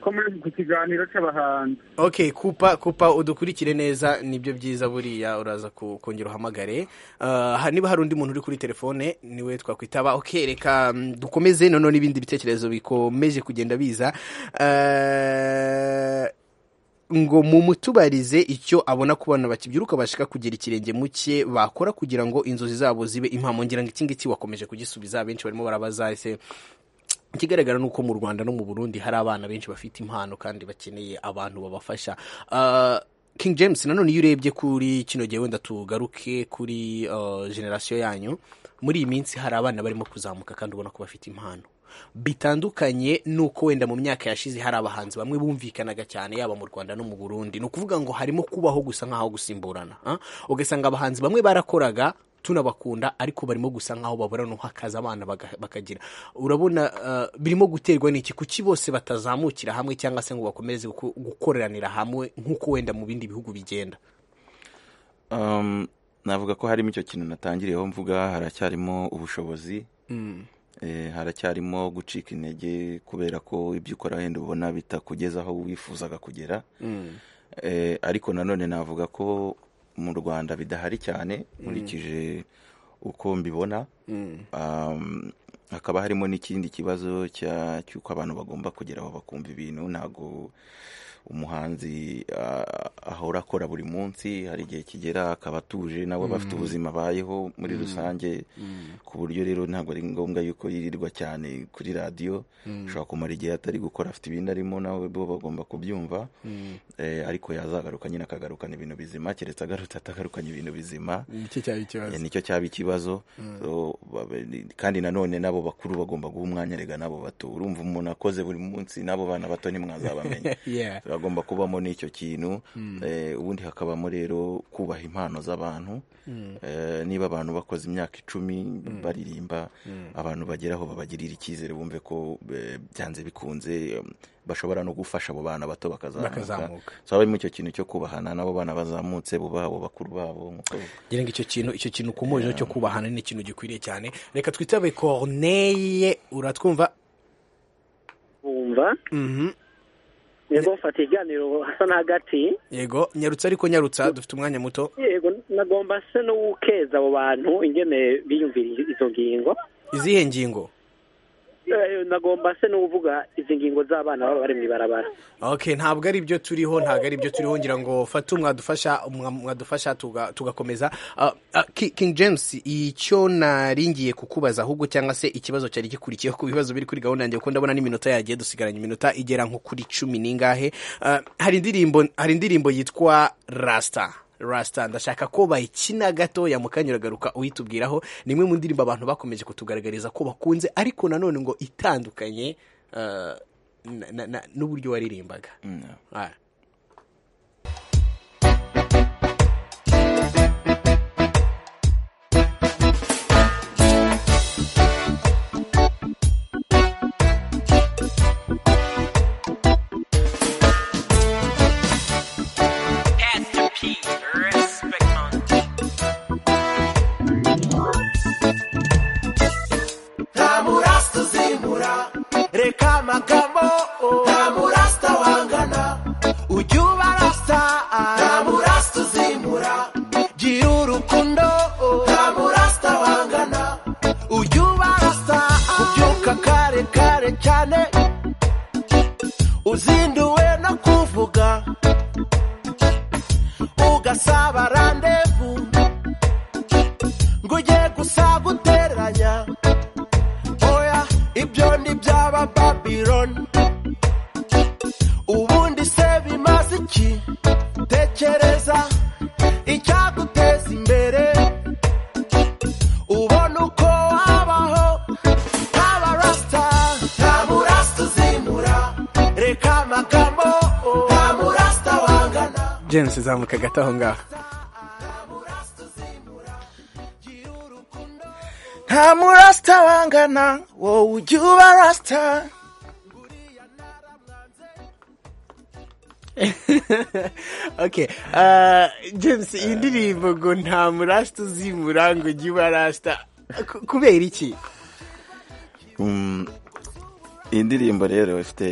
ko muri ku kiganiro cy'abahanzi ok kupa kupa udukurikire neza nibyo byiza buriya uraza ku- kongera uhamagare Uh, ha- niba hari undi muntu uri kuri telefone niwe twakwitaba ok reka mm, dukomeze noneho n'ibindi bitekerezo bikomeje kugenda biza Uh, ngo mumutubarize icyo abona ku bana bakibyiruka bashaka kugira ikirenge mu cye bakora kugira ngo inzozi zabo zibe impamo ngira ngo iki ngiki wakomeje kugisubiza benshi barimo barabaza ese ikigaragara ni uko mu rwanda no mu burundi hari abana benshi bafite impano kandi bakeneye abantu babafasha Ah, king james nanone iyo urebye kuri kino gihe wenda tugaruke kuri ah, generasiyo yanyu muri iyi minsi hari abana barimo kuzamuka kandi ubona ko bafite impano bitandukanye nuko wenda mu myaka yashize hari abahanzi bamwe bumvikanaga cyane yaba mu Rwanda no mu Burundi ni ukuvuga ngo harimo kubaho gusa nk'aho gusimburana ah? ugasanga abahanzi bamwe barakoraga tunabakunda ariko barimo gusa nk'aho babura no hakaza abana baga- bakagira urabona ah, birimo guterwa n'iki kuki bose batazamukira hamwe cyangwa se ngo bakomeze guko- gukoreranira hamwe nk'uko wenda mu bindi bihugu bigenda Um, navuga ko harimo icyo kintu natangiriyeho mvuga haracyarimo ubushobozi Mm. Eh, haracyarimo gucika intege kubera ko ibyo ukora wenda ubona bitakugezaho wifuzaga kugera Mm. Eh, ariko nanone navuga ko mu rwanda bidahari cyane Mm. nkurikije uko mbibona Mm. Um, hakaba harimo n'ikindi kibazo cy'uko abantu bagomba kugera aho bakumva ibintu ntabwo umuhanzi ahora akora buri munsi hari igihe kigera akaba atuje nabo bafite ubuzima abayeho muri rusange ku buryo rero ntabwo ari ngombwa yuko yirirwa cyane kuri radiyo ushobora kumara igihe atari gukora afite ibindi arimo nabo bo bagomba kubyumva ariko yazagaruka nyine akagarukana ibintu bizima keretse agarutse atagarukanye ibintu bizima nicyo cyaba ikibazo kandi nanone nabo bakuru bagomba guha umwanya rega nabo bato urumva umuntu akoze buri munsi n'abo bana bato ntimwazabamenya bagomba kubamo n'icyo kintu ubundi hakabamo rero kubaha impano z'abantu niba abantu bakoze imyaka icumi baririmba abantu bageraho babagirira icyizere bumve ko byanze bikunze bashobora no gufasha abo bana bato bakazamuka habamo icyo kintu cyo kubahana n'abo bana bazamutse bubaha abo bakuru babo ngira ngo icyo kintu icyo kintu ku muriro cyo kubahana ni ikintu gikwiriye cyane reka twitabe Corneille uratwumva wumva yego mfata ikiganiro hasa n'agati yego nyarutsa ariko nyarutsa dufite umwanya muto yego nagomba se no gukeza abo bantu ingene biyumvira izo ngingo izihe ngingo nagomba se n'uvuga izi ngingo z'abana baba bari mu ibarabara ok ntabwo ari byo turiho ntabwo ari byo turiho ngira ngo fate mwadufasha mwadufasha tugakomeza king james icyo naringiye kukubaza ahubwo cyangwa se ikibazo cyari gikurikiyeho ku bibazo biri kuri gahunda yanjye kuko ndabona n'iminota yagiye dusigaranye iminota igera nko kuri cumi n'ingahe hari indirimbo hari indirimbo yitwa rasita rasita ndashaka ko bayikina gatoya mukanya uragaruka uyitubwiraho ni imwe mu ndirimbo abantu bakomeje kutugaragariza ko bakunze ariko nanone ngo itandukanye n'uburyo waririmbaga james zamuka gato aho ngaho nta murasita wangana wowe ujya uba rasita ok james iyi ndirimbo ngo nta murasita uzimura ngo ujye uba rasita kubera iki iyi ndirimbo rero ifite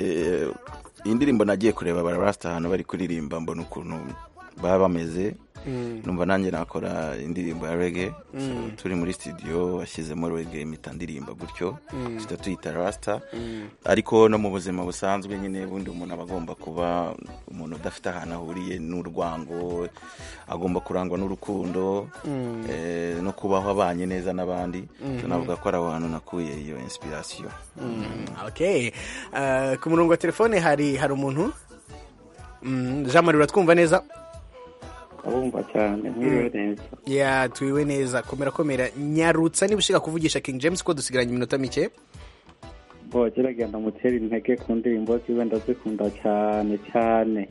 iyi ndirimbo nagiye kureba barabasita ahantu bari kuririmba mbona ukuntu baba bameze numva nanjye nakora indirimbo ya rege turi muri studio washyizemo rege impita ndirimba gutyo duhita tuyita rasita ariko no mu buzima busanzwe nyine bundi umuntu aba agomba kuba umuntu udafite ahantu ahuriye n'urwango agomba kurangwa n'urukundo no kubaho abanye neza n'abandi tunavuga ko ari aho hantu nakuye iyo inspiration ku murongo wa telefone hari hari umuntu jean marie uratwumva neza urumva cyane mwiriwe neza ya turiwe neza komera komera nyarutsa niba ushaka kuvugisha king james ko dusigaranye iminota mike gerageza mutera intege ku ndirimbo ziwe ndazikunda cyane cyane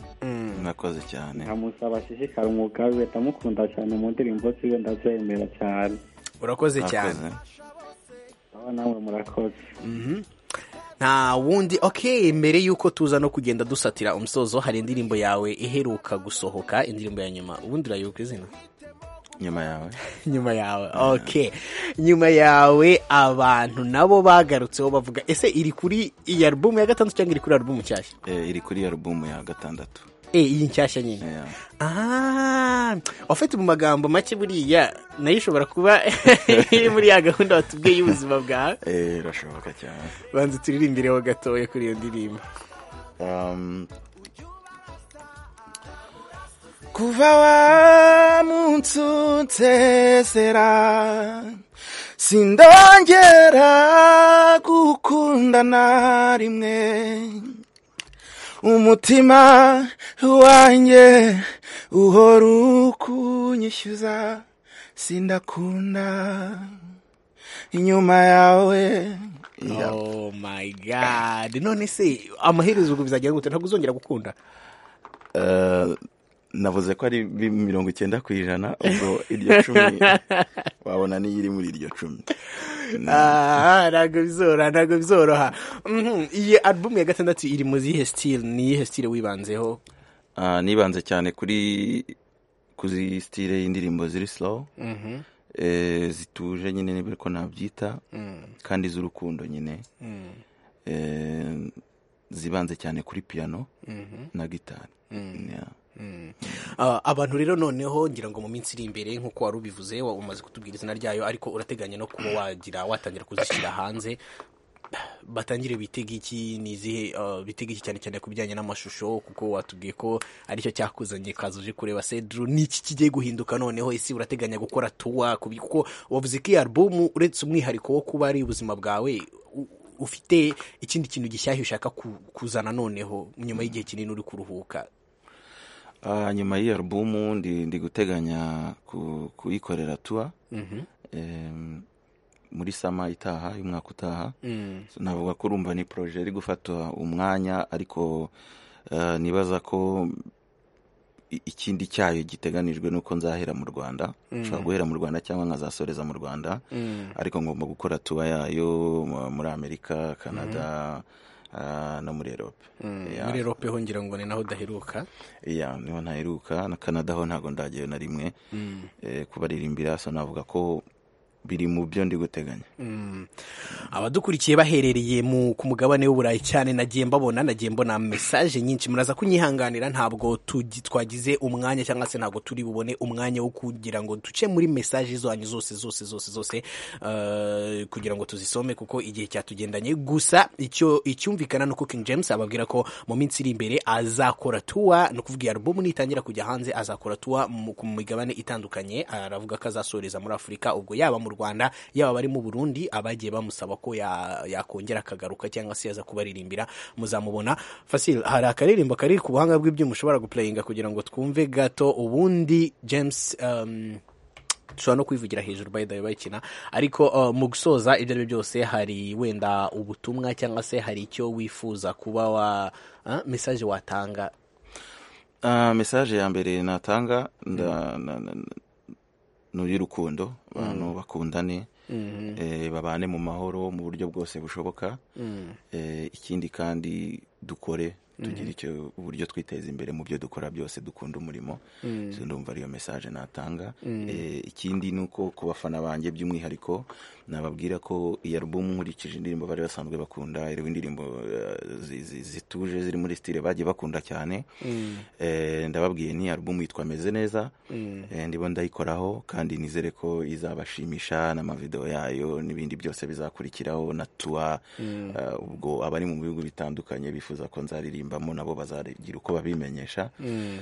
mwakoze cyane nkamusaba ashishikara umwuga we ndamukunda cyane mu ndirimbo ziwe ndazemera cyane urakoze cyane aho nawe murakoze nta wundi ok mbere y'uko tuza no kugenda dusatira umusozo hari indirimbo yawe iheruka gusohoka indirimbo ya nyuma ubundi urayibuka izina nyuma yawe nyuma yawe ok nyuma yawe abantu nabo bagarutseho bavuga ese iri kuri iyi alubumu ya gatandatu cyangwa iri kuri alubumu nshyashya iri kuri alubumu ya gatandatu e iyi nshyashya nyine Ah, wafite mu magambo make buriya nayo ishobora kuba iri muri ya gahunda watubwiye y'ubuzima bwawe eh irashoboka cyane banza turirimbireho gatoya kuri iyo ndirimbo kuva wamunsutesera sindongera gukundana rimwe umutima wanjye uhora ukunyishyuza sindakunda inyuma yawe oh my god none se amaherezo ubwo bizagira ngo ntabwo uzongera gukunda Eh, navuze ko ari bi- mirongo icyenda ku ijana ubwo iryo cumi wabona niyo iri muri iryo cumi Ah, ntabwo bizoroha ntabwo bizoroha Mhm, iyi alubumu ya gatandatu iri mu zihe sitire ni iyihe sitire wibanzeho Ah, nibanze cyane kuri kuzi sitire y'indirimbo ziri slow Mhm. Eh, zituje nyine niba ariko nabyita Mm. kandi z'urukundo nyine Mm. Eh, zibanze cyane kuri piano Mhm. na gitari Mm. Yeah. Mm. Ah, abantu rero noneho ngira ngo mu minsi iri imbere nk'uko wari ubivuze wa- umaze kutubwira izina ryayo ariko urateganya no kuba wagira watangira kuzishyira hanze batangire bitega iki ni izihe ah, bitega iki cyane cyane ku bijyanye n'amashusho kuko watubwiye ko aricyo cyakuzanye kaza uje kureba sedru ni iki kigiye guhinduka noneho ese urateganya gukora tuwa ku bi- kuko wavuze ko iyi alubumu uretse umwihariko wo kuba ari ubuzima bwawe u- ufite ikindi kintu gishyashya ushaka ku- kuzana noneho nyuma y'igihe kinini uri kuruhuka Ah, nyuma y'iyo alubumu ndi, ndi guteganya ku- kuyikorera tuwa Mhm. Em, muri sama itaha y'umwaka utaha Mm. So, navuga ko urumva ni poroje iri gufata umwanya ariko eh, nibaza ko i- ikindi cyayo giteganijwe nuko nzahera mu rwanda Mm. nshobora guhera mu rwanda cyangwa nkazasoreza mu rwanda Mm. ariko ngomba gukora tuba yayo mu- muri amerika canada ah, no muri erope Mm, Yeah. muri erope ho ngira ngo ni naho udaheruka iya niho ntaheruka na canada ho ntabwo ndagiye na rimwe Mm. Eh, kubaririmbira so navuga ko biri mu byo ndi guteganya Mm. abadukurikiye baherereye mu ku mugabane w'uburayi cyane nagiye mbabona nagiye mbona mesaje nyinshi muraza kunyihanganira ntabwo tugi- twagize umwanya cyangwa se ntabwo turi bubone umwanya wo kugira ngo duce muri mesaje zanyu zose zose zose zose eh, kugira ngo tuzisome kuko igihe cyatugendanye gusa icyo icyumvikana ni uko King James ababwira ko mu minsi iri imbere azakora tuwa ni ukuvuga iyi alubumu nitangira kujya hanze azakora tuwa mu- ku migabane itandukanye aravuga ko azasoreza muri afurika ubwo yaba mu rwanda yaba abari mu burundi abagiye bamusaba ko ya- yakongera akagaruka cyangwa se yaza kubaririmbira muzamubona fasil hari akaririmbo kari ku buhanga bw'ibyuma ushobora gupurayinga kugira ngo twumve gato ubundi james um, dushobora no kwivugira hejuru by the way bayikina ariko uh, mu gusoza ibyo ari byo byose hari wenda ubutumwa cyangwa se hari icyo wifuza kuba wa ah, message watanga Ah, mesaje ya mbere natanga nda- na- na- ni uy'urukundo abantu bakundane Mhm. eh, babane mu mahoro mu buryo bwose bushoboka Mm. Eh, ikindi kandi dukore tugire Mhm. icyo uburyo twiteza imbere mu byo dukora byose dukunda umurimo Mm. So, ndumva ariyo mesaje natanga Mm. Eh, ikindi ni uko ku bafana banjye by'umwihariko nababwira ko iyi alubumu nkurikije indirimbo bari basanzwe bakunda iriho indirimbo eh, zi- zi- zituje ziri muri sitire bagiye bakunda cyane Mm. Eh, ndababwiye ni alubumu yitwa meze neza Mm. Eh, ndimo ndayikoraho kandi nizere ko izabashimisha n'amavidewo yayo n'ibindi byose bizakurikiraho na tuwa Mm. Eh, ubwo abari mu bihugu bitandukanye bifuza ko nzaririmbamo nabo bazagira uko babimenyesha Mm.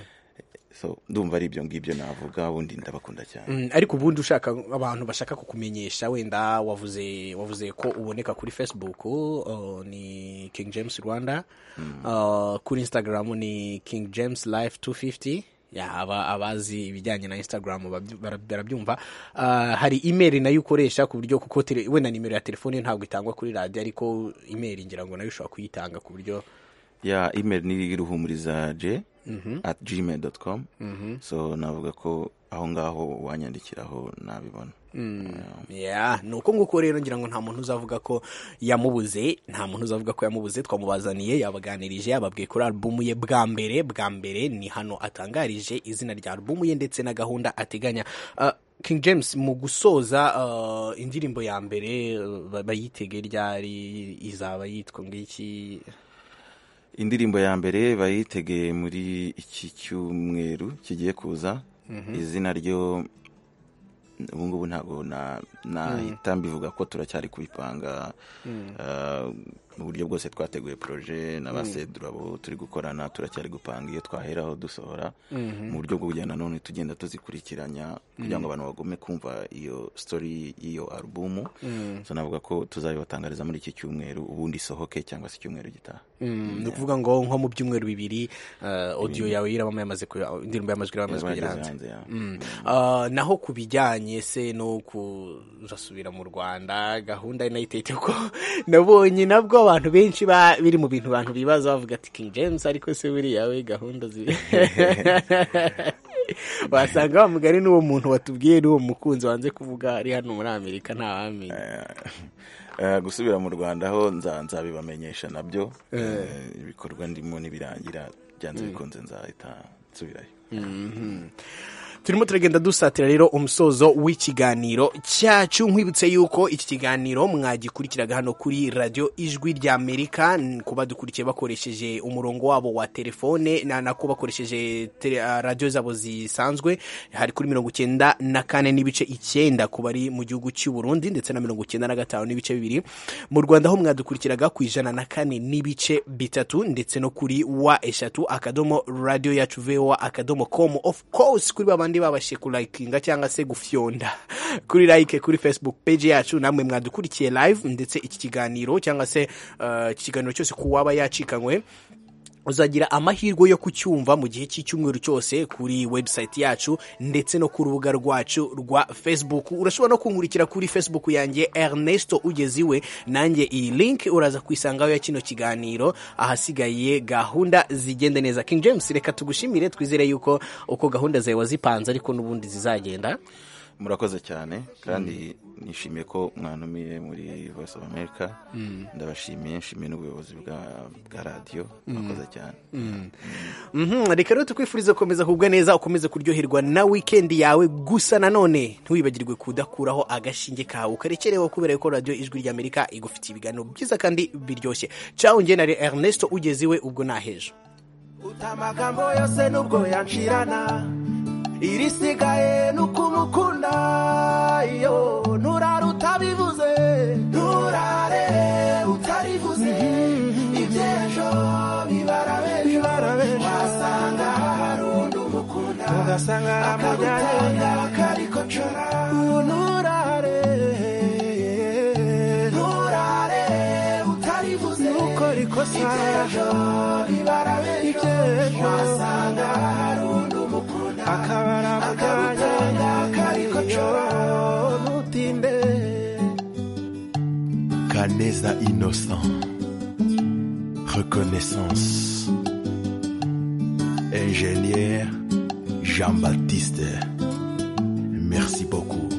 so ndumva ari ibyo ngibyo navuga ubundi ndabakunda cyane Mm, ariko ubundi ushaka abantu bashaka kukumenyesha wenda wavuze wavuze ko uboneka kuri facebook uh, ni king james rwanda uh, kuri instagram ni king james life 250 ya aba abazi ibijyanye na instagram babyu- bara- barabyumva uh, hari email nayo ukoresha ku buryo kuko tele- wenda nimero ya telefone ntabwo itangwa kuri radio ariko email ngira ngo nayo ushobora kuyitanga ku buryo ya email ni iruhumuriza j Mhm. at gmail dot com Mhm. so navuga ko aho ngaho wanyandikiraho nabibona Mm, yeah. ni uko nguko rero ngira ngo nta muntu uzavuga ko yamubuze nta muntu uzavuga ko yamubuze twamubazaniye yabaganirije yababwiye kuri alubumu ye bwa mbere bwa mbere ni hano atangarije izina rya alubumu ye ndetse na gahunda ateganya Ah, King James mu gusoza ah, indirimbo ya mbere ah, ba- bayitege ryari izaba yitwa ngiki indirimbo ya mbere bayitegeye muri iki cyumweru kigiye kuza izina ryo ubu ngubu ntabwo nahita mbivuga ko turacyari kubipanga mu buryo bwose twateguye poroje na ba sedurabo turi gukorana turacyari gupanga iyo twaheraho dusohora mu buryo bwo kugenda none tugenda tuzikurikiranya kugira ngo abantu bagume kumva iyo sitori y'iyo alubumu tunavuga ko tuzabibatangariza muri iki cyumweru ubundi isohoke cyangwa se icyumweru gitaha ni ukuvuga ngo nko mu byumweru bibiri odiyo yawe y'irabamo yamaze indirimbo y'amajwi irabamo yamaze kugera hanze naho ku bijyanye se no kuzasubira mu rwanda gahunda y'inayitete ko nabonye nabwo abantu benshi biri mu bintu abantu bibaza bavuga ati king james ariko se buriya we gahunda zi wasanga wa mugari n'uwo muntu watubwiye n'uwo mukunzi wanze kuvuga ari hano muri amerika ntawamenya gusubira mu rwanda ho nzanza bibamenyesha nabyo ibikorwa ndimo n'ibirangira byanze bikunze nzahita nsubirayo turimo turagenda dusatira rero umusozo w'ikiganiro cyacu nkwibutse yuko iki kiganiro mwagikurikiraga hano kuri radiyo ijwi ry'amerika kuba dukurikiye bakoresheje umurongo wabo wa telefone nako bakoresheje radiyo zabo zisanzwe hari kuri mirongo icyenda na kane n'ibice icyenda ku bari mu gihugu cy'u Burundi ndetse na mirongo icyenda na gatanu n'ibice bibiri mu rwanda ho mwadukurikiraga ku ijana na kane n'ibice bitatu ndetse no kuri wa eshatu akadomo radiyo yacu vewa akadomo komu ofu kose kuri babandi babashe kurayikinga cyangwa se gufyonda kuri like kuri facebook page yacu namwe mwadukurikiye live ndetse iki kiganiro cyangwa se iki kiganiro cyose ku waba yacikanywe uzagira amahirwe yo kucyumva mu gihe cy'icyumweru cyose kuri webusayiti yacu ndetse no ku rubuga rwacu rwa facebook urashobora no kunkurikira kuri facebook yanjye Ernesto ugeze iwe nanjye iyi link uraza kuyisangaho ya kino kiganiro ahasigaye gahunda zigenda neza King James reka tugushimire twizere yuko uko gahunda zawe wazipanze ariko n'ubundi zizagenda murakoze cyane kandi nishimiye ko mwanumiye muri voice of america ndabashimiye nshimiye n'ubuyobozi bwa radiyo murakoze cyane reka rero tukwifuriza gukomeza kugubwa neza ukomeze kuryoherwa na wikendi yawe gusa nanone ntiwibagirwe kudakuraho agashinge kawe ukarekereho kubera ko radiyo ijwi ry'amerika igufitiye ibiganiro byiza kandi biryoshye cyawe njye na Ernesto ugeze iwe ubwo nahejo uta amagambo yose n'ubwo yancirana irisigaye nukumukunda iyo nturare utabivuze nturare utarivuze iby'ejo bibara bejo wasanga hari undi umukunda ugasanga amujyanye akariko cora nturare nturare utarivuze nukora ikosa iby'ejo bibara bejo wasanga hari undi umukunda akabara muganya kariko cora ntutinde Canesa innocent. Reconnaissance. Ingénieur Jean-Baptiste. Merci beaucoup.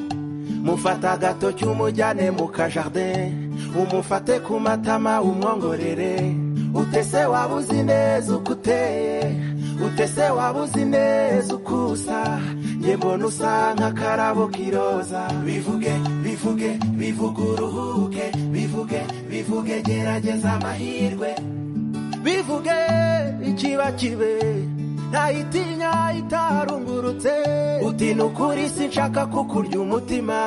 mufata gato cy'umujyane mu kajardin umufate ku matama umwongorere utese waba uzi neza uko uteye utese waba uzi neza uko usa njye mbona usa nk'akarabo k'iroza bivuge bivuge bivuge uruhuke bivuge bivuge gerageza amahirwe bivuge ikiba kibe ntayitinya itarungurutse uti ni ukuri si nshaka kukurya umutima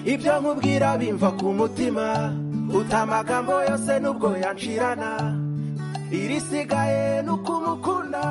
ibyo nkubwira bimva ku mutima uta amagambo yose n'ubwo yancirana irisigaye ni ukumukunda